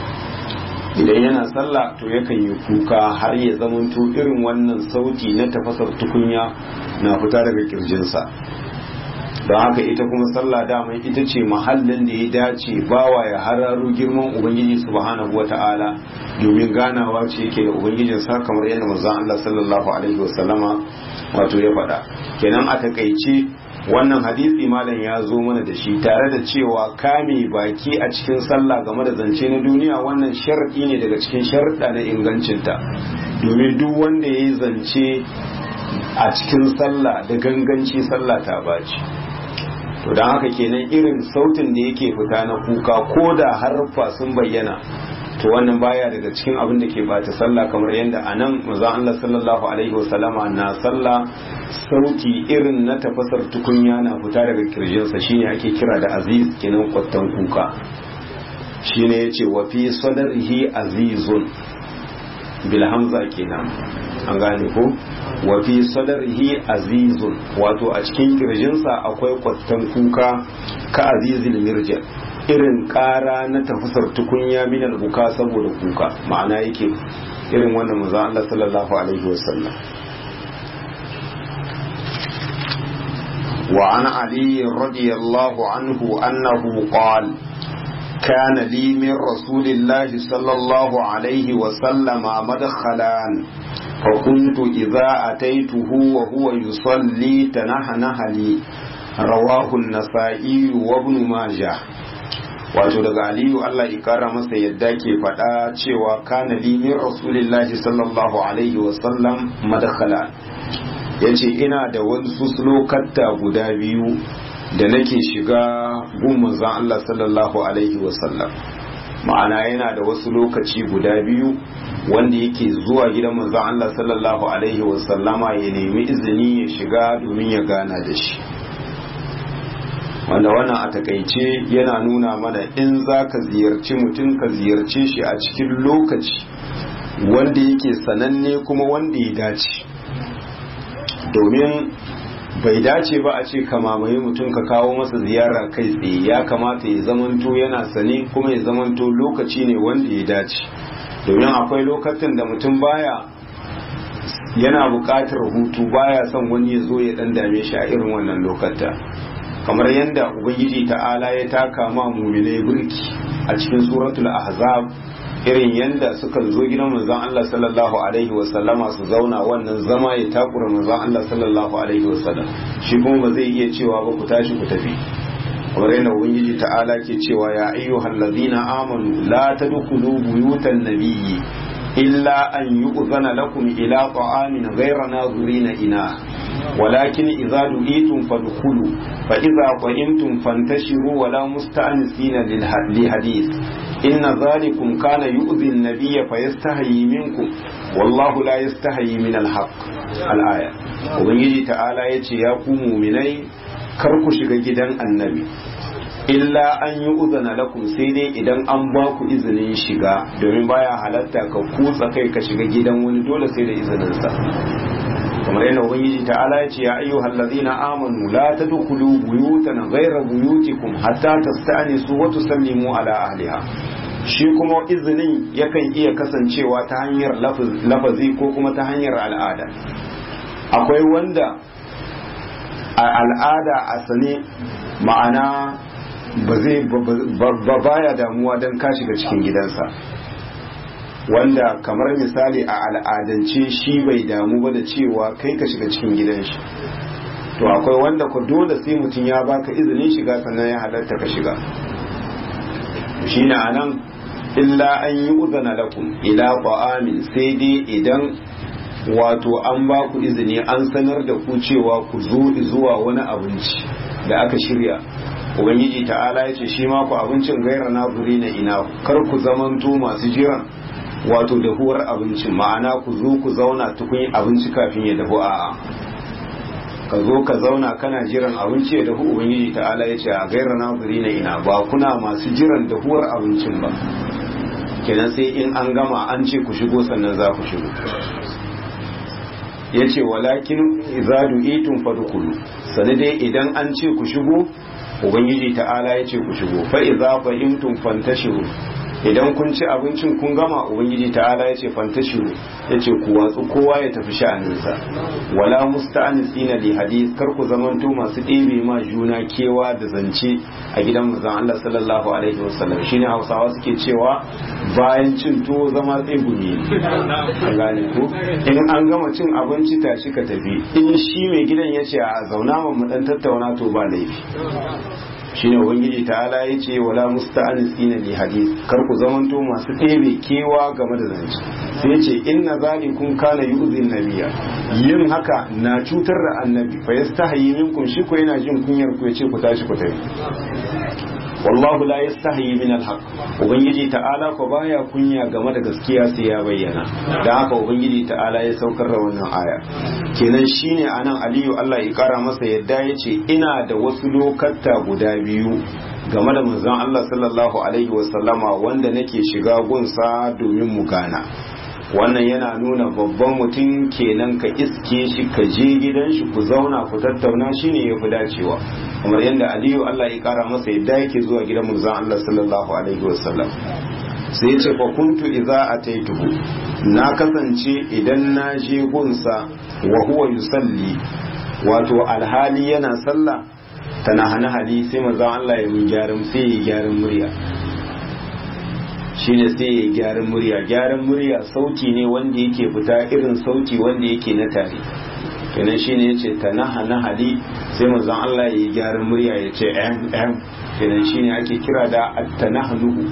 idan yana sallah to yakan yi kuka har ya zamanto irin wannan sauti na tafasar tukunya na fita daga kirjinsa don haka ita kuma sallah dama ita ce mahallin da ya dace bawa ya hararo girman ubangiji subhanahu wata'ala domin ganawa ce yake da ubangijin sa kamar yadda manzon Allah sallallahu alaihi wasallama wato ya faɗa kenan a takaice wannan hadisi malam ya zo mana da shi tare da cewa kame baki a cikin sallah game da zance na duniya wannan sharadi ne daga cikin sharuɗa na ingancinta domin duk wanda ya yi zance a cikin sallah da ganganci sallah ta baci to don haka kenan irin sautin da yake fita na kuka ko da harfa sun bayyana to wannan baya daga cikin abin da ke bata sallah kamar yadda a nan maza Allah sallallahu alaihi wasallama na sallah sauti irin na tafasar tukunya na fita daga kirjinsa shine ake kira da aziz kenan kwattan kuka shine yace wa fi sadrihi azizun bil hamza kenan an gane ko wa fi sadrihi azizun wato a cikin kirjinsa akwai kwattan kuka ka azizil mirjal irin ƙara na tafasar tukunya min buka saboda kuka ma'ana yake irin wannan manzo Allah sallallahu alaihi wasallam wa an ali radiyallahu anhu annahu qala كان لي من رسول الله صلى الله عليه وسلم مدخلان فكنت إذا أتيته وهو يصلي تنحنح لي رواه النسائي وابن ماجه wato daga aliyu Allah ya kara masa yadda ke faɗa cewa kana li min rasulillahi sallallahu alaihi wasallam madakhala yace ina da wasu lokatta guda biyu da nake shiga gun manzon Allah sallallahu alaihi wasallam ma'ana yana da wasu lokaci guda biyu wanda yake zuwa gidan manzon Allah sallallahu alaihi wasallama ya nemi izini ya shiga domin ya gana da shi wanda wannan a takaice yana nuna mana in za ka ziyarci mutum ka ziyarce shi a cikin lokaci wanda yake sananne kuma wanda ya dace domin bai dace ba a ce ka mamaye mutum ka kawo masa ziyara kai tsaye ya kamata ya zamanto yana sane kuma ya zamanto lokaci ne wanda ya dace domin akwai lokacin da mutum baya yana buƙatar hutu baya son wani ya zo ya dan dame shi a irin wannan lokata kamar yadda ubangiji ta'ala ya taka ma muminai burki a cikin suratul ahzab irin yadda suka zo gidan manzon Allah sallallahu alaihi wa sallama su zauna wannan zama ya takura manzon Allah sallallahu alaihi wa sallam shi kuma ba zai iya cewa ba ku tashi ku tafi kamar yadda ubangiji ta'ala ke cewa ya ayyuhal ladina amanu la tadkhulu buyutan nabiyyi illa an yu'zana lakum ila ta'amin ghayra nazirina ina ولكن إذا دعيتم فادخلوا فإذا قئمتم فانتشروا ولا مستأنسين لحديث إن ذلكم كان يؤذي النبي فيستحيي منكم والله لا يستحيي من الحق الآية وبنجي تعالى يتي يا مؤمني karku shiga gidan annabi illa an yi uzana lakum sai dai idan an ba ku izinin shiga domin baya halatta ka kutsa kai ka shiga gidan wani dole sai da izininsa kamar yana ubangiji ta'ala ya ce ya ayyuhal ladzina amanu la tadkhulu buyutan ghayra buyutikum hatta tasta'nisu wa tusallimu ala ahliha shi kuma izinin yakan iya kasancewa ta hanyar lafazi ko kuma ta hanyar al'ada akwai wanda a al'ada a sane ma'ana ba zai ba baya damuwa don ka shiga cikin gidansa wanda kamar misali a al'adance shi bai damu ba da cewa kai ka shiga cikin gidan shi to akwai wanda ku dole sai mutum ya baka izinin shiga sannan ya halatta ka shiga shi na nan illa an yi uzana lakum ila ta'amin sai dai idan wato an ba ku izini an sanar da ku cewa ku zo zuwa wani abinci da aka shirya ubangiji ta'ala ya ce shi ma ku abincin gaira na na ina kar ku zamanto masu jiran wato dahuwar abincin ma'ana ku zo ku zauna tukun abinci kafin ya dahu a'a ka zo ka zauna kana jiran abinci ya dahu ubangiji ta'ala ya ce a gaira na na ina ba kuna masu jiran dahuwar abincin ba kenan sai in an gama an ce ku shigo sannan za ku shigo ya ce walakin izadu itun fadukulu sani dai idan an ce ku shigo ubangiji ta'ala ya ce ku shigo fa iza fahimtum fantashiru idan kun ci abincin kun gama ubangiji ta'ala ya ce fantashiru ya ce ku watsu kowa ya tafi sha'aninsa wala musta'anisina li hadis kar ku zamanto masu ɗebe ma juna kewa da zance a gidan manzon Allah sallallahu alaihi wasallam shine Hausawa suke cewa bayan cin tuwo zama tsegumi an gane ko in an gama cin abinci tashi ka tafi in shi mai gidan ya ce a zauna mu dan tattauna to ba laifi shine ubangiji ta'ala ya ce wala musta'anisina li hadis kar ku zamanto masu ɗebe kewa game da zance sai ce inna zalikum kana yu'zin nabiyya yin haka na cutar da annabi fa yastahi minkum shi ko yana jin kunyar ku yace ku tashi ku tafi wallahu la yastahi min alhaq ubangiji ta'ala ko baya kunya game da gaskiya sai ya bayyana dan haka ubangiji ta'ala ya saukar da wannan aya kenan shine anan aliyu Allah ya kara masa yadda yace ina da wasu lokata guda biyu game da manzon Allah sallallahu alaihi wasallama wanda nake shiga gunsa domin mu gana wannan yana nuna babban mutum kenan ka iske shi ka je gidan shi ku zauna ku tattauna shine ya fi dacewa kamar yadda aliyu Allah ya kara masa yadda yake zuwa gidan manzon Allah sallallahu alaihi wasallam sai ya ce fa kuntu idza ataituhu na kasance idan na je gunsa wa huwa yusalli wato alhali yana sallah tana hana hali sai manzon Allah ya mun gyaran sai ya gyaran murya shine sai ya gyaran murya gyaran murya sauti ne wanda yake fita irin sauti wanda yake na tare kenan shine yace tanaha na hali sai manzon Allah ya gyaran murya ya ce em em kenan shine ake kira da at-tanahnuhu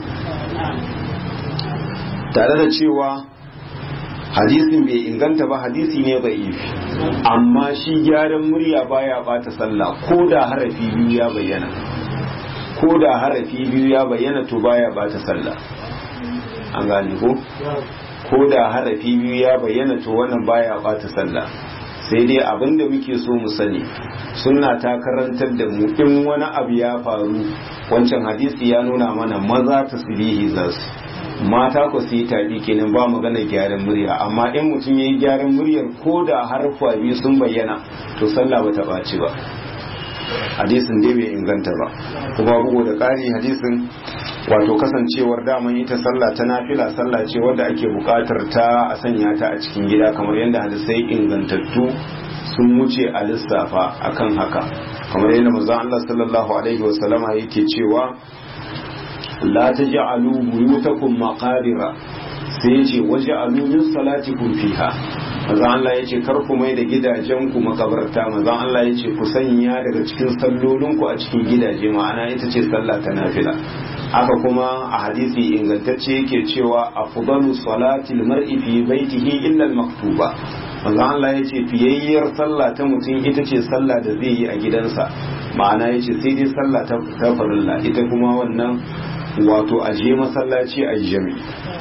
tare da cewa hadisin bai inganta ba hadisi ne bai ifi amma shi gyaran murya baya bata sallah ko da harafi biyu ya bayyana ko da harafi biyu ya bayyana to baya bata sallah an gane ko ko da harafi biyu ya bayyana to wannan baya bata sallah sai dai abin da muke so mu sani sunna ta karantar da mu in wani abu ya faru wancan hadisi ya nuna mana maza tasbihi za su mata ku su yi taɓi kenan ba magana gyaran murya amma in mutum ya yi gyaran muryar ko da harfa biyu sun bayyana to sallah ba ta ɓaci ba hadisin dai bai inganta ba kuma bugu da ƙari hadisin wato kasancewar daman ita sallah ta nafila sallah ce wadda ake buƙatar ta a sanya ta a cikin gida kamar yadda hadisai ingantattu sun wuce a lissafa akan haka kamar yadda manzon Allah sallallahu alaihi wasallama yake cewa la taj'alu buyutakum maqabira sai yace waj'alu min salatikum fiha manzon Allah yace kar ku mai da gidajen ku makabarta manzon Allah yace ku sanya daga cikin sallolin ku a cikin gidaje ma'ana ita ce sallah ta nafila haka kuma a hadisi ingantacce yake cewa afdalu salati mar'i fi baitihi illa al-maktuba manzo Allah ya ce fiyayyar sallah ta mutum ita ce sallah da zai yi a gidansa ma'ana ya ce sai dai sallah ta farilla ita kuma wannan wato aje masallaci a jami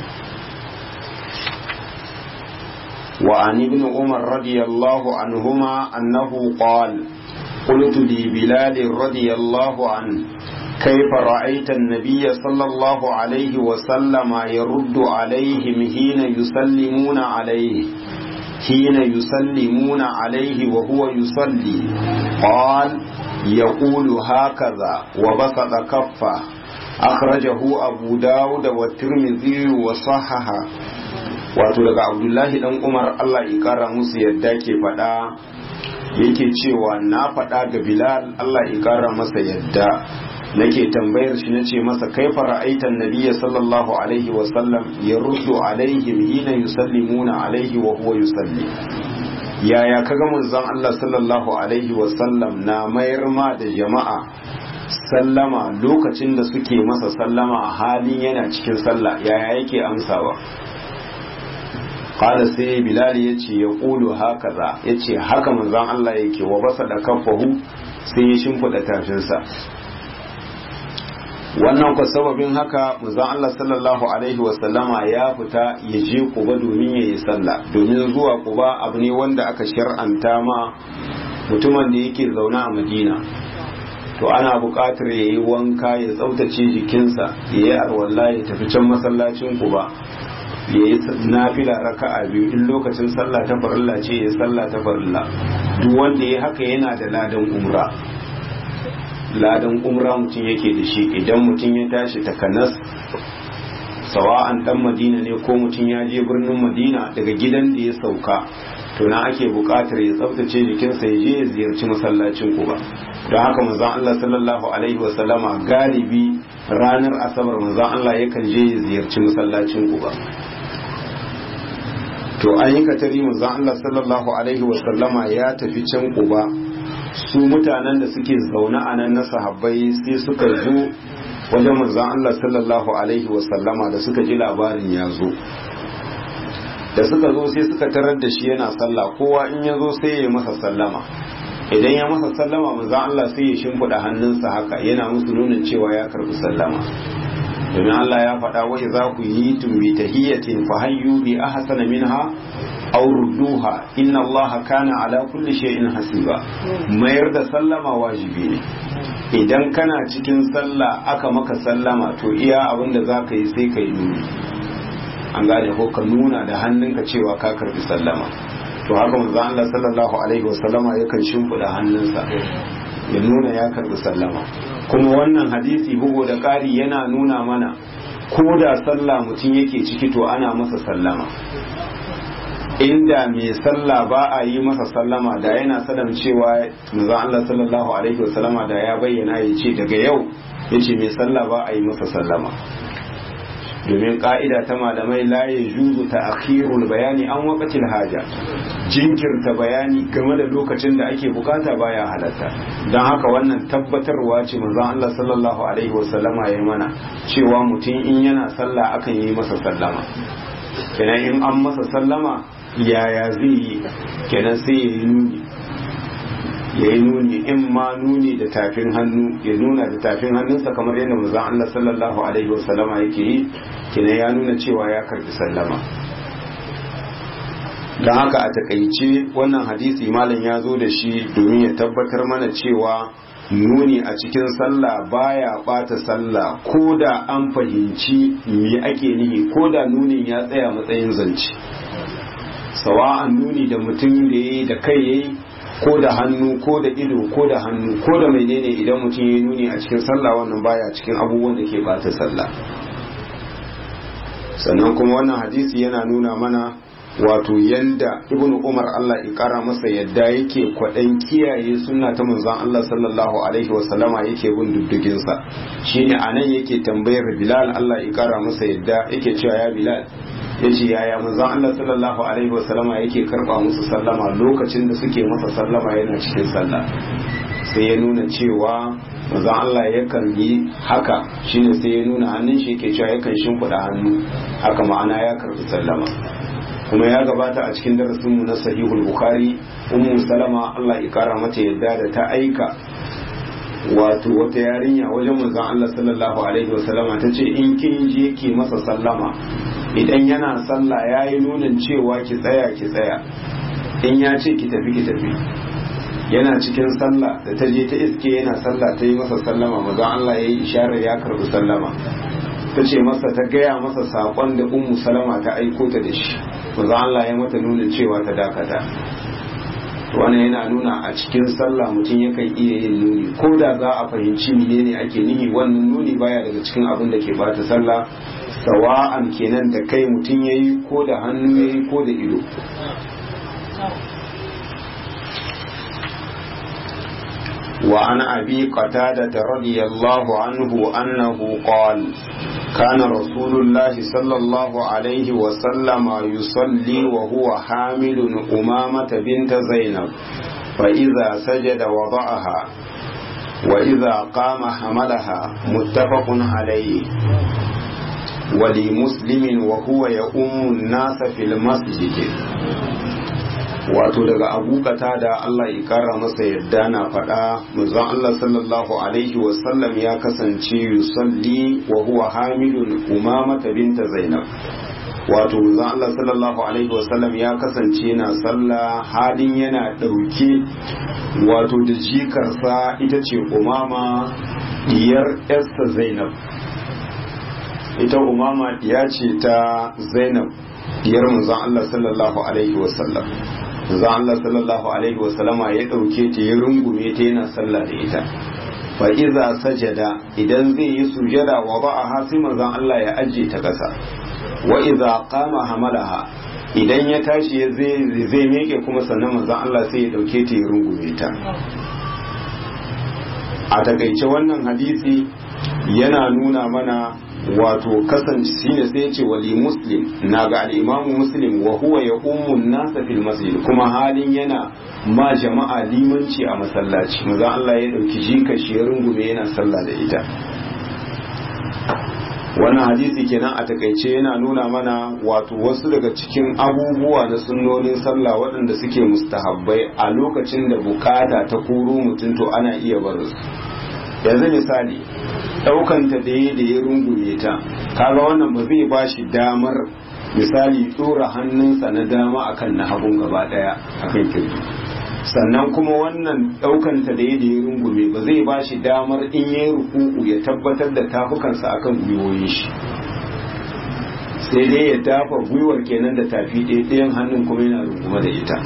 wa an ibn umar radiyallahu anhuma annahu qala قلت لبلال رضي الله عنه كيف رأيت النبي صلى الله عليه وسلم يرد عليهم حين يسلمون عليه حين يسلمون عليه وهو يصلي قال يقول هكذا وبسط كفه أخرجه أبو داود والترمذي وصححه wato daga abdullahi dan umar allah ya kara musu yadda ke faɗa yake cewa na faɗa ga bilal allah ya kara masa yadda nake tambayar shi nace masa kaifa ra'aitan nabiyya sallallahu alaihi wa sallam yaruddu alaihim hina yusallimuna alaihi wa huwa yusalli yaya kaga manzon Allah sallallahu alaihi wa sallam na mayar ma da jama'a sallama lokacin da suke masa sallama a halin yana cikin sallah yaya yake amsawa qala sai bilal yace ya qulu hakaza yace haka manzon Allah yake wa basa da kafahu sai ya shimfida tafinsa wannan ku sababin haka manzon Allah sallallahu alaihi wasallama ya fita ya je Quba domin ya yi sallah domin zuwa Quba abu ne wanda aka shar'anta ma mutumin da yake zaune a Madina to ana buƙatar ya yi wanka ya tsaftace jikinsa ya yi arwalla ya tafi can masallacin Quba ya yi nafila raka'a biyu in lokacin sallah ta farilla ce ya sallah ta farilla duk wanda ya haka yana da ladan umra ladan umra mutum yake da shi idan mutum ya tashi takanas sawa'an dan madina ne ko mutum ya je birnin madina daga gidan da ya sauka to na ake buƙatar ya tsaftace jikinsa ya je ya ziyarci masallacin kuba don haka manzon Allah sallallahu alaihi wasallama galibi ranar asabar manzon Allah yakan je ya ziyarci masallacin kuba to an yi katari manzon Allah sallallahu alaihi wasallama ya tafi can kuba su mutanen da suke zaune a nan na sahabbai sai suka zo wajen manzon Allah sallallahu alaihi wasallama da suka ji labarin ya zo da suka zo sai suka tarar da shi yana sallah kowa in ya zo sai ya yi masa sallama idan ya masa sallama manzon Allah sai ya shimfiɗa hannunsa haka yana musu nunin cewa ya karɓi sallama domin Allah ya faɗa wa za ku yi tumbi tahiyatin fa hayyu bi ahsana minha aw rudduha inna allaha kana ala kulli shay'in hasiba mayar da sallama wajibi ne idan kana cikin sallah aka maka sallama to iya abin da zaka yi sai ka yi nuni an gane ko ka nuna da hannunka cewa ka karbi sallama to haka manzo Allah sallallahu alaihi wasallama yakan shimfida hannunsa ya nuna ya karbi sallama kuma wannan hadisi bugu da ƙari yana nuna mana ko da sallah mutum yake ciki to ana masa sallama inda mai sallah ba a yi masa sallama da yana sadan cewa manzo Allah sallallahu alaihi wasallama da ya bayyana ya ce daga yau yace mai sallah ba a yi masa sallama domin ka'ida ta malamai la ya juzu ta akhirul bayani an waqatil haja jinkirta bayani game da lokacin da ake bukata baya halatta don haka wannan tabbatarwa ce manzon Allah sallallahu alaihi wasallama ya mana cewa mutum in yana sallah akan yi masa sallama kenan in an masa sallama yaya zai yi kenan sai ya yi nuni ya yi nuni in ma nuni da tafin hannu ya nuna da tafin hannunsa kamar yadda manzon Allah sallallahu alaihi wasallama yake yi kenan ya nuna cewa ya karbi sallama don haka a takaice wannan hadisi malam ya zo da shi domin ya tabbatar mana cewa nuni a cikin sallah baya bata sallah ko da an fahimci me ake nihi ko da nunin ya tsaya matsayin zance sawa'an nuni da mutum da yayi da kai yayi ko da hannu ko da ido ko da hannu ko da menene idan mutum ya nuni a cikin sallah wannan baya cikin abubuwan da ke bata sallah sannan kuma wannan hadisi yana nuna mana wato yanda ibnu umar Allah ya kara masa yadda yake kwaɗan kiyaye sunna ta manzon Allah sallallahu alaihi wasallama yake bin diddigin sa shine anan yake tambayar bilal Allah ya kara masa yadda yake cewa ya bilal yace yaya manzon Allah sallallahu alaihi wasallama yake karba musu sallama lokacin da suke masa sallama yana cikin sallah sai ya nuna cewa manzon Allah yakan yi haka shine sai ya nuna hannun shi yake cewa yakan shimfiɗa hannu haka ma'ana ya karbi sallama kuma ya gabata a cikin darasinmu na sahihul bukhari ummu salama Allah ya kara mata yadda da ta aika wato wata yarinya wajen manzon Allah sallallahu alaihi wasallama ta ce in kin je ki masa sallama idan yana sallah yayi nunin cewa ki tsaya ki tsaya in ya ce ki tafi ki tafi yana cikin sallah da ta je ta iske yana sallah ta yi masa sallama manzon Allah ya yi isharar ya karbi sallama ta ce masa ta gaya masa saƙon da ummu salama ta aiko ta da shi manzo Allah ya mata nuna cewa ta dakata wannan yana nuna a cikin sallah mutum yakan iya yin nuni ko da za a fahimci menene ake nihi wannan nuni baya daga cikin abin da ke bata sallah sawa'an kenan da kai mutum yayi ko da hannu yayi ko da ido وعن أبي قتادة رضي الله عنه أنه قال كان رسول الله صلى الله عليه وسلم يصلي وهو حامل أمامة بنت زينب فإذا سجد وضعها وإذا قام حملها متفق عليه ولمسلم وهو يؤم الناس في المسجد wato daga abu da Allah ya kara masa yadda na faɗa manzon Allah sallallahu alaihi wasallam ya kasance yusalli wa huwa hamilun umamata binta zainab wato manzon Allah sallallahu alaihi wasallam ya kasance na sallah halin yana ɗauke wato da jikarsa ita ce umama diyar Esther zainab ita umama diya ce ta zainab diyar manzon Allah sallallahu alaihi wasallam manzon Allah sallallahu alaihi wasallama ya dauke ta ya rungume ta yana sallah da ita fa iza sajada idan zai yi sujada wa ba'aha sai manzon Allah ya aje ta kasa wa iza qama hamalaha idan ya tashi zai zai meke kuma sannan manzon Allah sai ya dauke ta ya rungume ta a takaice wannan hadisi yana nuna mana wato kasance shine sai ce wali muslim na ga al'imamu muslim wa huwa ya ummun nasa fil masjid kuma halin yana ma jama'a limanci a masallaci maza Allah ya dauki jika shi ya rungume yana sallah da ita wannan hadisi kenan a takaice yana nuna mana wato wasu daga cikin abubuwa na sunnonin sallah waɗanda suke mustahabbai a lokacin da bukata ta kuro mutum to ana iya barin yanzu misali ɗaukanta da ya da ya rungume ta kaga wannan ba zai ba shi damar misali tsora hannunsa na dama akan na hagun gaba ɗaya akan kirji sannan kuma wannan ɗaukanta da ya da ya rungume ba zai ba shi damar in ya yi rukuku ya tabbatar da tafukansa akan gwiwoyin shi sai dai ya dafa gwiwar kenan da tafi ɗaya ɗayan hannun kuma yana rungume da ita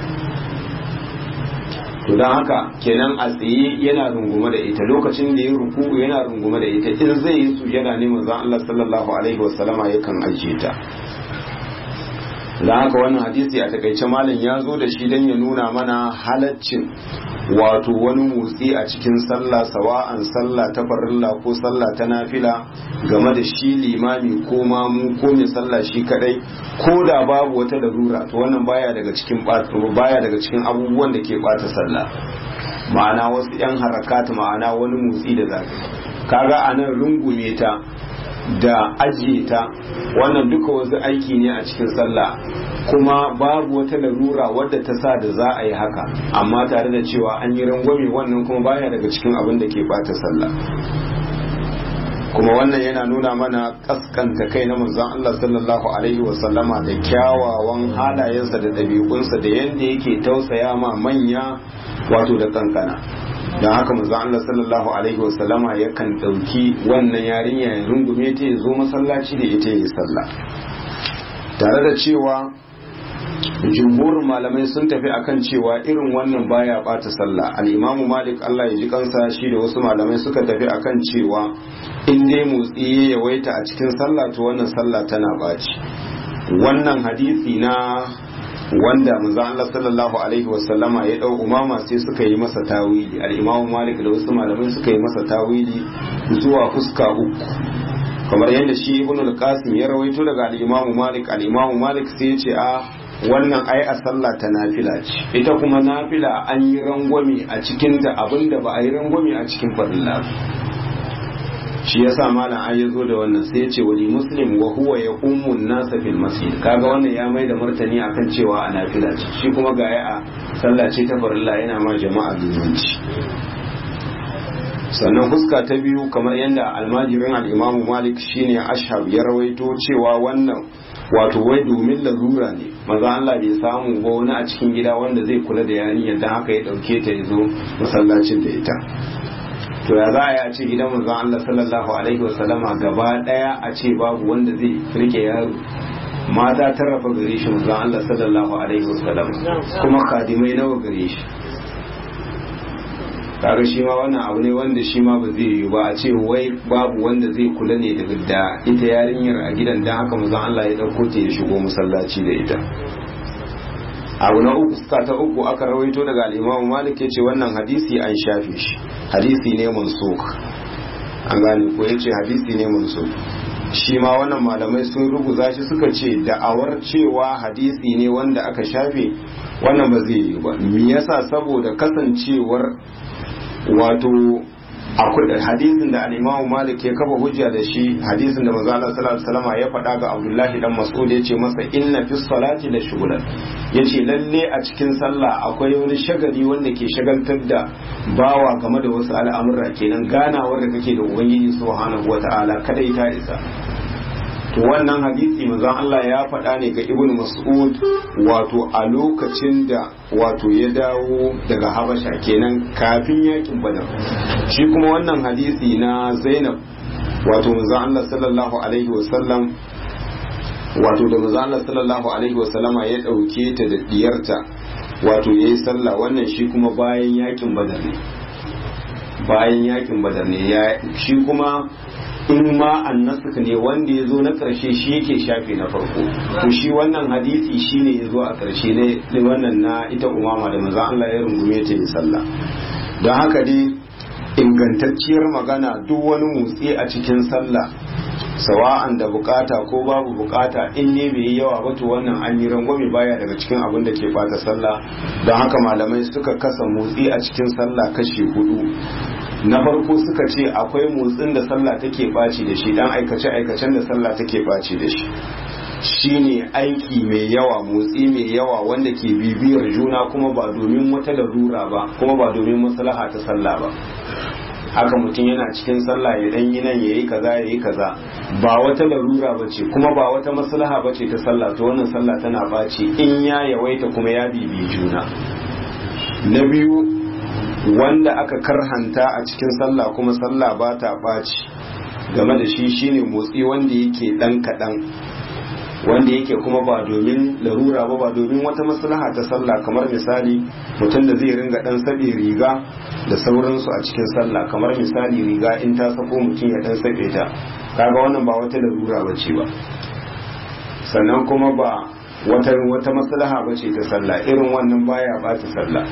to don haka kenan a tsaye yana rungume da ita lokacin da ya ruku yana rungume da ita in zai yi su yana ne manzon Allah sallallahu alaihi wasallama yakan ajiye ta don haka wannan hadisi a takaice malam ya zo da shi don ya nuna mana halaccin wato wani motsi a cikin sallah sawa'an sallah ta farilla ko sallah ta nafila game da shi limami ko mamu ko mai sallah shi kadai ko da babu wata larura to wannan baya daga cikin baya daga cikin abubuwan da ke bata sallah ma'ana wasu yan harakat ma'ana wani motsi da zaka kaga anan rungume ta da ajiye ta wannan duka wasu aiki ne a cikin sallah kuma babu wata larura wadda ta sa da za a yi haka amma tare da cewa an yi rangwame wannan kuma baya daga cikin abin da ke bata sallah kuma wannan yana nuna mana kaskanta kai na manzon Allah sallallahu alaihi wa sallama da kyawawan halayensa da ɗabi'unsa da yadda yake tausaya ma manya wato da kankana don haka manzo Allah sallallahu alaihi wasallama yakan dauki wannan yarinya ya rungume ta ya zo masallaci da ita ya sallah tare da cewa jumhurin malamai sun tafi akan cewa irin wannan baya bata sallah al-imamu malik Allah ya ji kansa shi da wasu malamai suka tafi akan cewa in dai motsi ya yawaita a cikin sallah to wannan sallah tana baci wannan hadisi na wanda manzo Allah sallallahu alaihi wasallama ya dau umama sai suka yi masa tawili al-Imam Malik da wasu malamai suka yi masa tawili zuwa fuska uku kamar yadda shi Ibn al-Qasim ya rawaito daga al-Imam Malik al-Imam Malik sai ya ce a wannan ai a sallah ta nafila ce ita kuma nafila an yi rangwame a cikin ta abinda ba a yi rangwame a cikin farilla shi yasa malam an yazo da wannan sai ya ce wali muslim wa huwa yaqumu an-nasa fil masjid kaga wannan ya mai da martani akan cewa a nafila ce shi kuma ga a sallah ce ta farilla yana ma jama'a limanci sannan fuska ta biyu kamar yadda almajirin al-imam malik shine ashab ya rawaito cewa wannan wato wai domin larura ne maza Allah bai samu ba wani a cikin gida wanda zai kula da yarinyar dan haka ya dauke ta ya zo masallacin da ita to ya za a yi a ce gidan manzon Allah sallallahu alaihi wasallama gaba daya a ce babu wanda zai rike yaro mata tarrafa gare shi manzon Allah sallallahu alaihi wasallam kuma kadimai nawa gare shi kaga shi ma wannan abu ne wanda shi ma ba zai yi ba a ce wai babu wanda zai kula ne daga da ita yarinyar a gidan dan haka manzon Allah ya dauko ta ya shigo masallaci da ita abu na uku suka ta uku aka rawaito daga al'imamu malik ya ce wannan hadisi an shafe shi hadisi ne mansuk an gane ko ya ce hadisi ne mansuk shi ma wannan malamai sun rubuta shi suka ce da'awar cewa hadisi ne wanda aka shafe wannan ba zai yi ba me yasa saboda kasancewar wato akwai hadisin da al-Imam Malik ya kafa hujja da shi hadisin da manzo Allah sallallahu alaihi wasallam ya faɗa ga Abdullahi dan Mas'ud yace masa inna fi salati la shughlan yace lalle a cikin sallah akwai wani shagali wanda ke shagaltar da bawa game da wasu al'amura kenan ganawar da kake da Ubangiji subhanahu wata'ala kada ita isa to wannan hadisi manzon Allah ya faɗa ne ga Ibn Mas'ud wato a lokacin da wato ya dawo daga Habasha kenan kafin yakin Badar shi kuma wannan hadisi na Zainab wato manzon Allah sallallahu alaihi wasallam wato da manzon Allah sallallahu alaihi wasallama ya dauke ta da diyarta wato yayi sallah wannan shi kuma bayan yakin Badar ne bayan yakin Badar ne ya shi kuma in ma annasuka ne wanda ya zo na ƙarshe shi yake shafe na farko to shi wannan hadisi shi ne ya zo a ƙarshe ne wannan na ita umama da maza Allah ya rungume ta yi sallah don haka dai ingantacciyar magana duk wani motsi a cikin sallah sawa'an da bukata ko babu bukata in ne bai yi yawa ba to wannan an yi rangwame baya daga cikin abin da ke fata sallah don haka malamai suka kasa motsi a cikin sallah kashi hudu na farko suka ce akwai motsin da sallah take baci da shi dan aikace aikacen da sallah take baci da shi shine aiki mai yawa motsi mai yawa wanda ke bibiyar juna kuma ba domin wata larura ba kuma ba domin maslaha ta sallah ba haka mutum yana cikin sallah ya dan yi nan yayi kaza yayi kaza ba wata larura bace kuma ba wata maslaha bace ta sallah to wannan sallah tana baci in ya yawaita kuma ya bibi juna na biyu wanda aka karhanta a cikin sallah kuma sallah ba ta ɓaci game da shi shine motsi wanda yake ɗan kaɗan wanda yake kuma ba domin larura ba ba domin wata maslaha ta sallah kamar misali mutum da zai ringa ɗan saɓe riga da sauransu a cikin sallah kamar misali riga in ta sako mutum ya ɗan saɓe ta kaga wannan ba wata larura ba ce ba sannan kuma ba wata wata maslaha ba ce ta sallah irin wannan baya ba ta sallah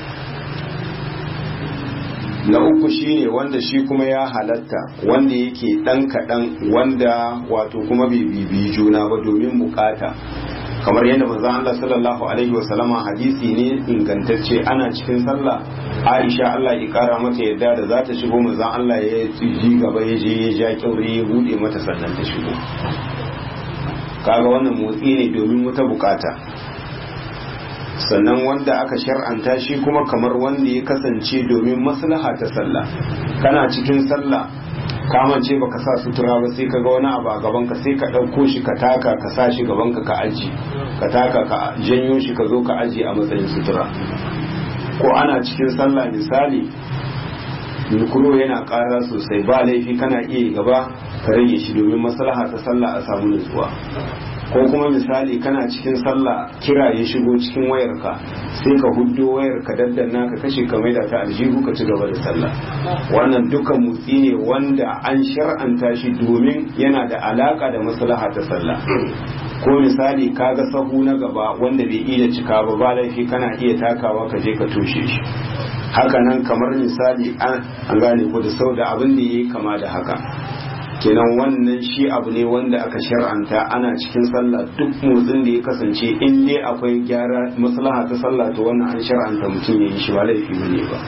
na uku shine wanda shi kuma ya halatta wanda yake dan kaɗan wanda wato kuma bai bibi juna ba domin bukata kamar yadda manzon Allah sallallahu alaihi wa sallama hadisi ne ingantacce ana cikin sallah Aisha Allah ya kara mata yadda da za ta shigo manzon Allah ya ji gaba ya je ya ja kyaure ya bude mata sannan ta shigo kaga wannan motsi ne domin wata bukata sannan wanda aka shar'anta shi kuma kamar wanda ya kasance domin maslaha ta sallah kana cikin sallah kamance baka sa sutura ba sai ka ga wani abu a gaban ka sai ka ɗauko shi ka taka ka sa shi gaban ka ka aji ka taka ka janyo shi ka zo ka aji a matsayin sutura ko ana cikin sallah misali mikro yana ƙara sosai ba laifi kana iya gaba ka rage shi domin maslaha ta sallah a samu nutsuwa ko kuma misali kana cikin sallah kira ya shigo cikin wayarka sai ka huddo wayar ka daddanna ka kashe ka maida ta aljihu ka ci gaba da sallah wannan dukan mutsi ne wanda an shar'anta shi domin yana da alaka da maslaha ta sallah ko misali kaga sahu na gaba wanda bai iya cika ba ba laifi kana iya takawa ka je ka toshe shi haka nan kamar misali an gane ku da sau da abin da yayi kama da haka kenan wannan shi abu ne wanda aka shar'anta ana cikin sallah duk motsin da ya kasance in dai akwai gyara maslaha ta sallah to wannan an shar'anta mutum ya yi shi ba laifi bane ba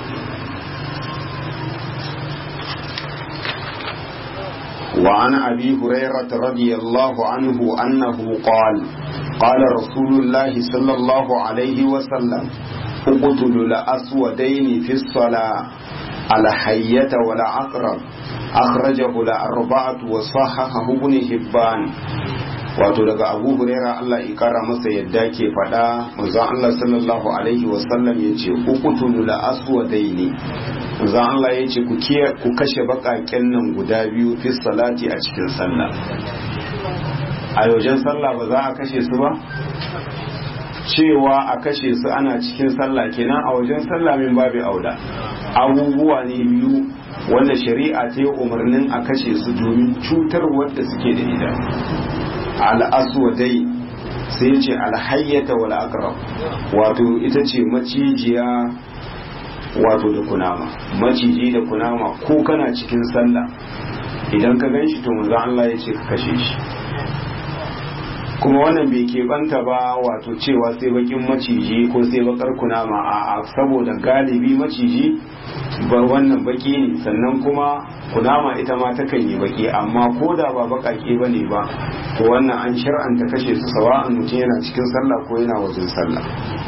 وعن أبي هريرة رضي الله عنه أنه قال قال رسول الله صلى الله عليه وسلم اقتلوا الأسودين في الصلاة الحية والعقرب أخرجه الأربعة وصححه ابن حبان wato daga abu huraira Allah ya kara masa yadda ke faɗa manzon Allah sallallahu alaihi wasallam ya ce uqtulu la aswadaini manzon Allah ya ce ku kashe baƙaƙen nan guda biyu fi salati a cikin sallah a wajen sallah ba za a kashe su ba cewa a kashe su ana cikin sallah kenan a wajen sallah min babu auda abubuwa ne biyu wanda shari'a ta yi umarnin a kashe su domin cutar wadda suke da ita al'aswadai sai ce alhayyata wal aqrab wato ita ce macijiya wato da kunama maciji da kunama ko kana cikin sallah idan ka gan shi to manzo Allah ya ce ka kashe shi kuma wannan bai keɓanta ba wato cewa sai bakin maciji ko sai bakar kunama a saboda galibi maciji ba wannan baki ne sannan kuma kunama ita ma takan yi baki amma ko da ba bakake ba ne ba to wannan an shar'anta kashe su sawa'an mutum yana cikin sallah ko yana wajen sallah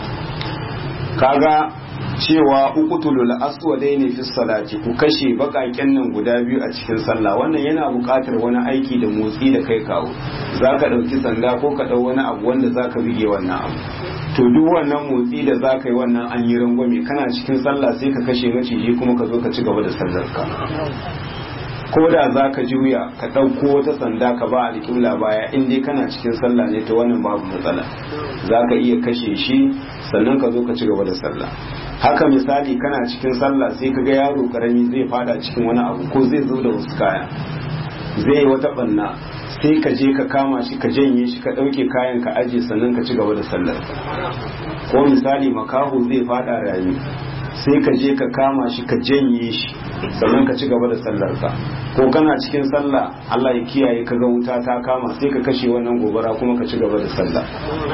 kaga cewa uqtulul aswadaini fi salati ku kashe bakaken nan guda biyu a cikin sallah wannan yana buƙatar wani aiki da motsi da kai kawo zaka dauki sanda ko ka dau wani abu wanda zaka bige wannan abu to duk wannan motsi da zaka yi wannan an yi rangwame kana cikin sallah sai ka kashe maciji kuma ka zo ka ci gaba da sallar ka ko da za ka juya ka ɗauko wata sanda ka ba alƙibla baya in dai kana cikin sallah ne ta wannan babu matsala za ka iya kashe shi sannan ka zo ka ci gaba da sallah haka misali kana cikin sallah sai ka ga yaro karami zai fada cikin wani abu ko zai zo da wasu kaya zai yi wata banna sai ka je ka kama shi ka janye shi ka ɗauke kayan ka aje sannan ka ci gaba da sallar ko misali makaho zai fada rami sai ka je ka kama shi ka janye shi sannan ka ci gaba da sallar ka ko kana cikin sallah Allah ya kiyaye ka ga wuta ta kama sai ka kashe wannan gobara kuma ka ci gaba da sallah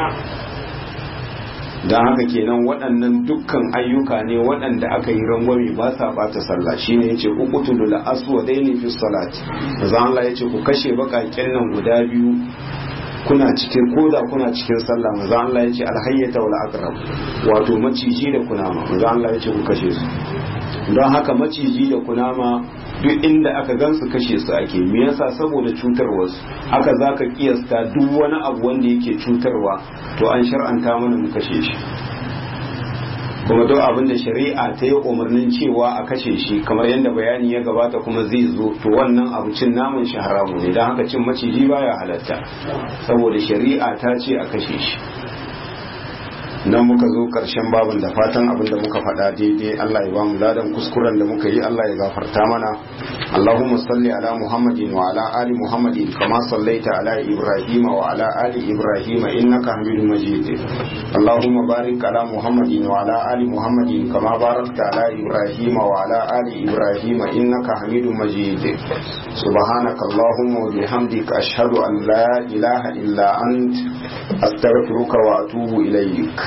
don haka kenan waɗannan dukkan ayyuka ne waɗanda aka yi rangwame ba sa bata sallah shine yace uqtulu la aswadaini fi salati manzo Allah yace ku kashe bakaken nan guda biyu kuna cikin koda kuna cikin sallah manzo Allah yace alhayyata wal aqrab wato maciji da kunama manzo Allah yace ku kashe su don haka maciji da kunama duk inda aka gansu kashe su ake me yasa saboda cutarwarsu haka zaka kiyasta duk wani abu wanda yake cutarwa to an shar'anta mana mu kashe shi kuma duk abin da shari'a ta yi umarnin cewa a kashe shi kamar yadda bayani ya gabata kuma zai zo to wannan abu cin naman shi haramu ne don haka cin maciji baya halatta saboda shari'a ta ce a kashe shi nan muka zo karshen babin da fatan abin da muka faɗa daidai Allah ya bamu ladan kuskuren da muka yi Allah ya gafarta mana Allahumma salli ala Muhammadin wa ala ali Muhammadin kama sallaita ala Ibrahim wa ala ali Ibrahim innaka Hamidum Majid Allahumma barik ala Muhammadin wa ala ali Muhammadin kama barakta ala Ibrahim wa ala ali Ibrahim innaka Hamidum Majid Subhanaka Allahumma wa bihamdika ashhadu an la ilaha illa ant astaghfiruka wa atubu ilayk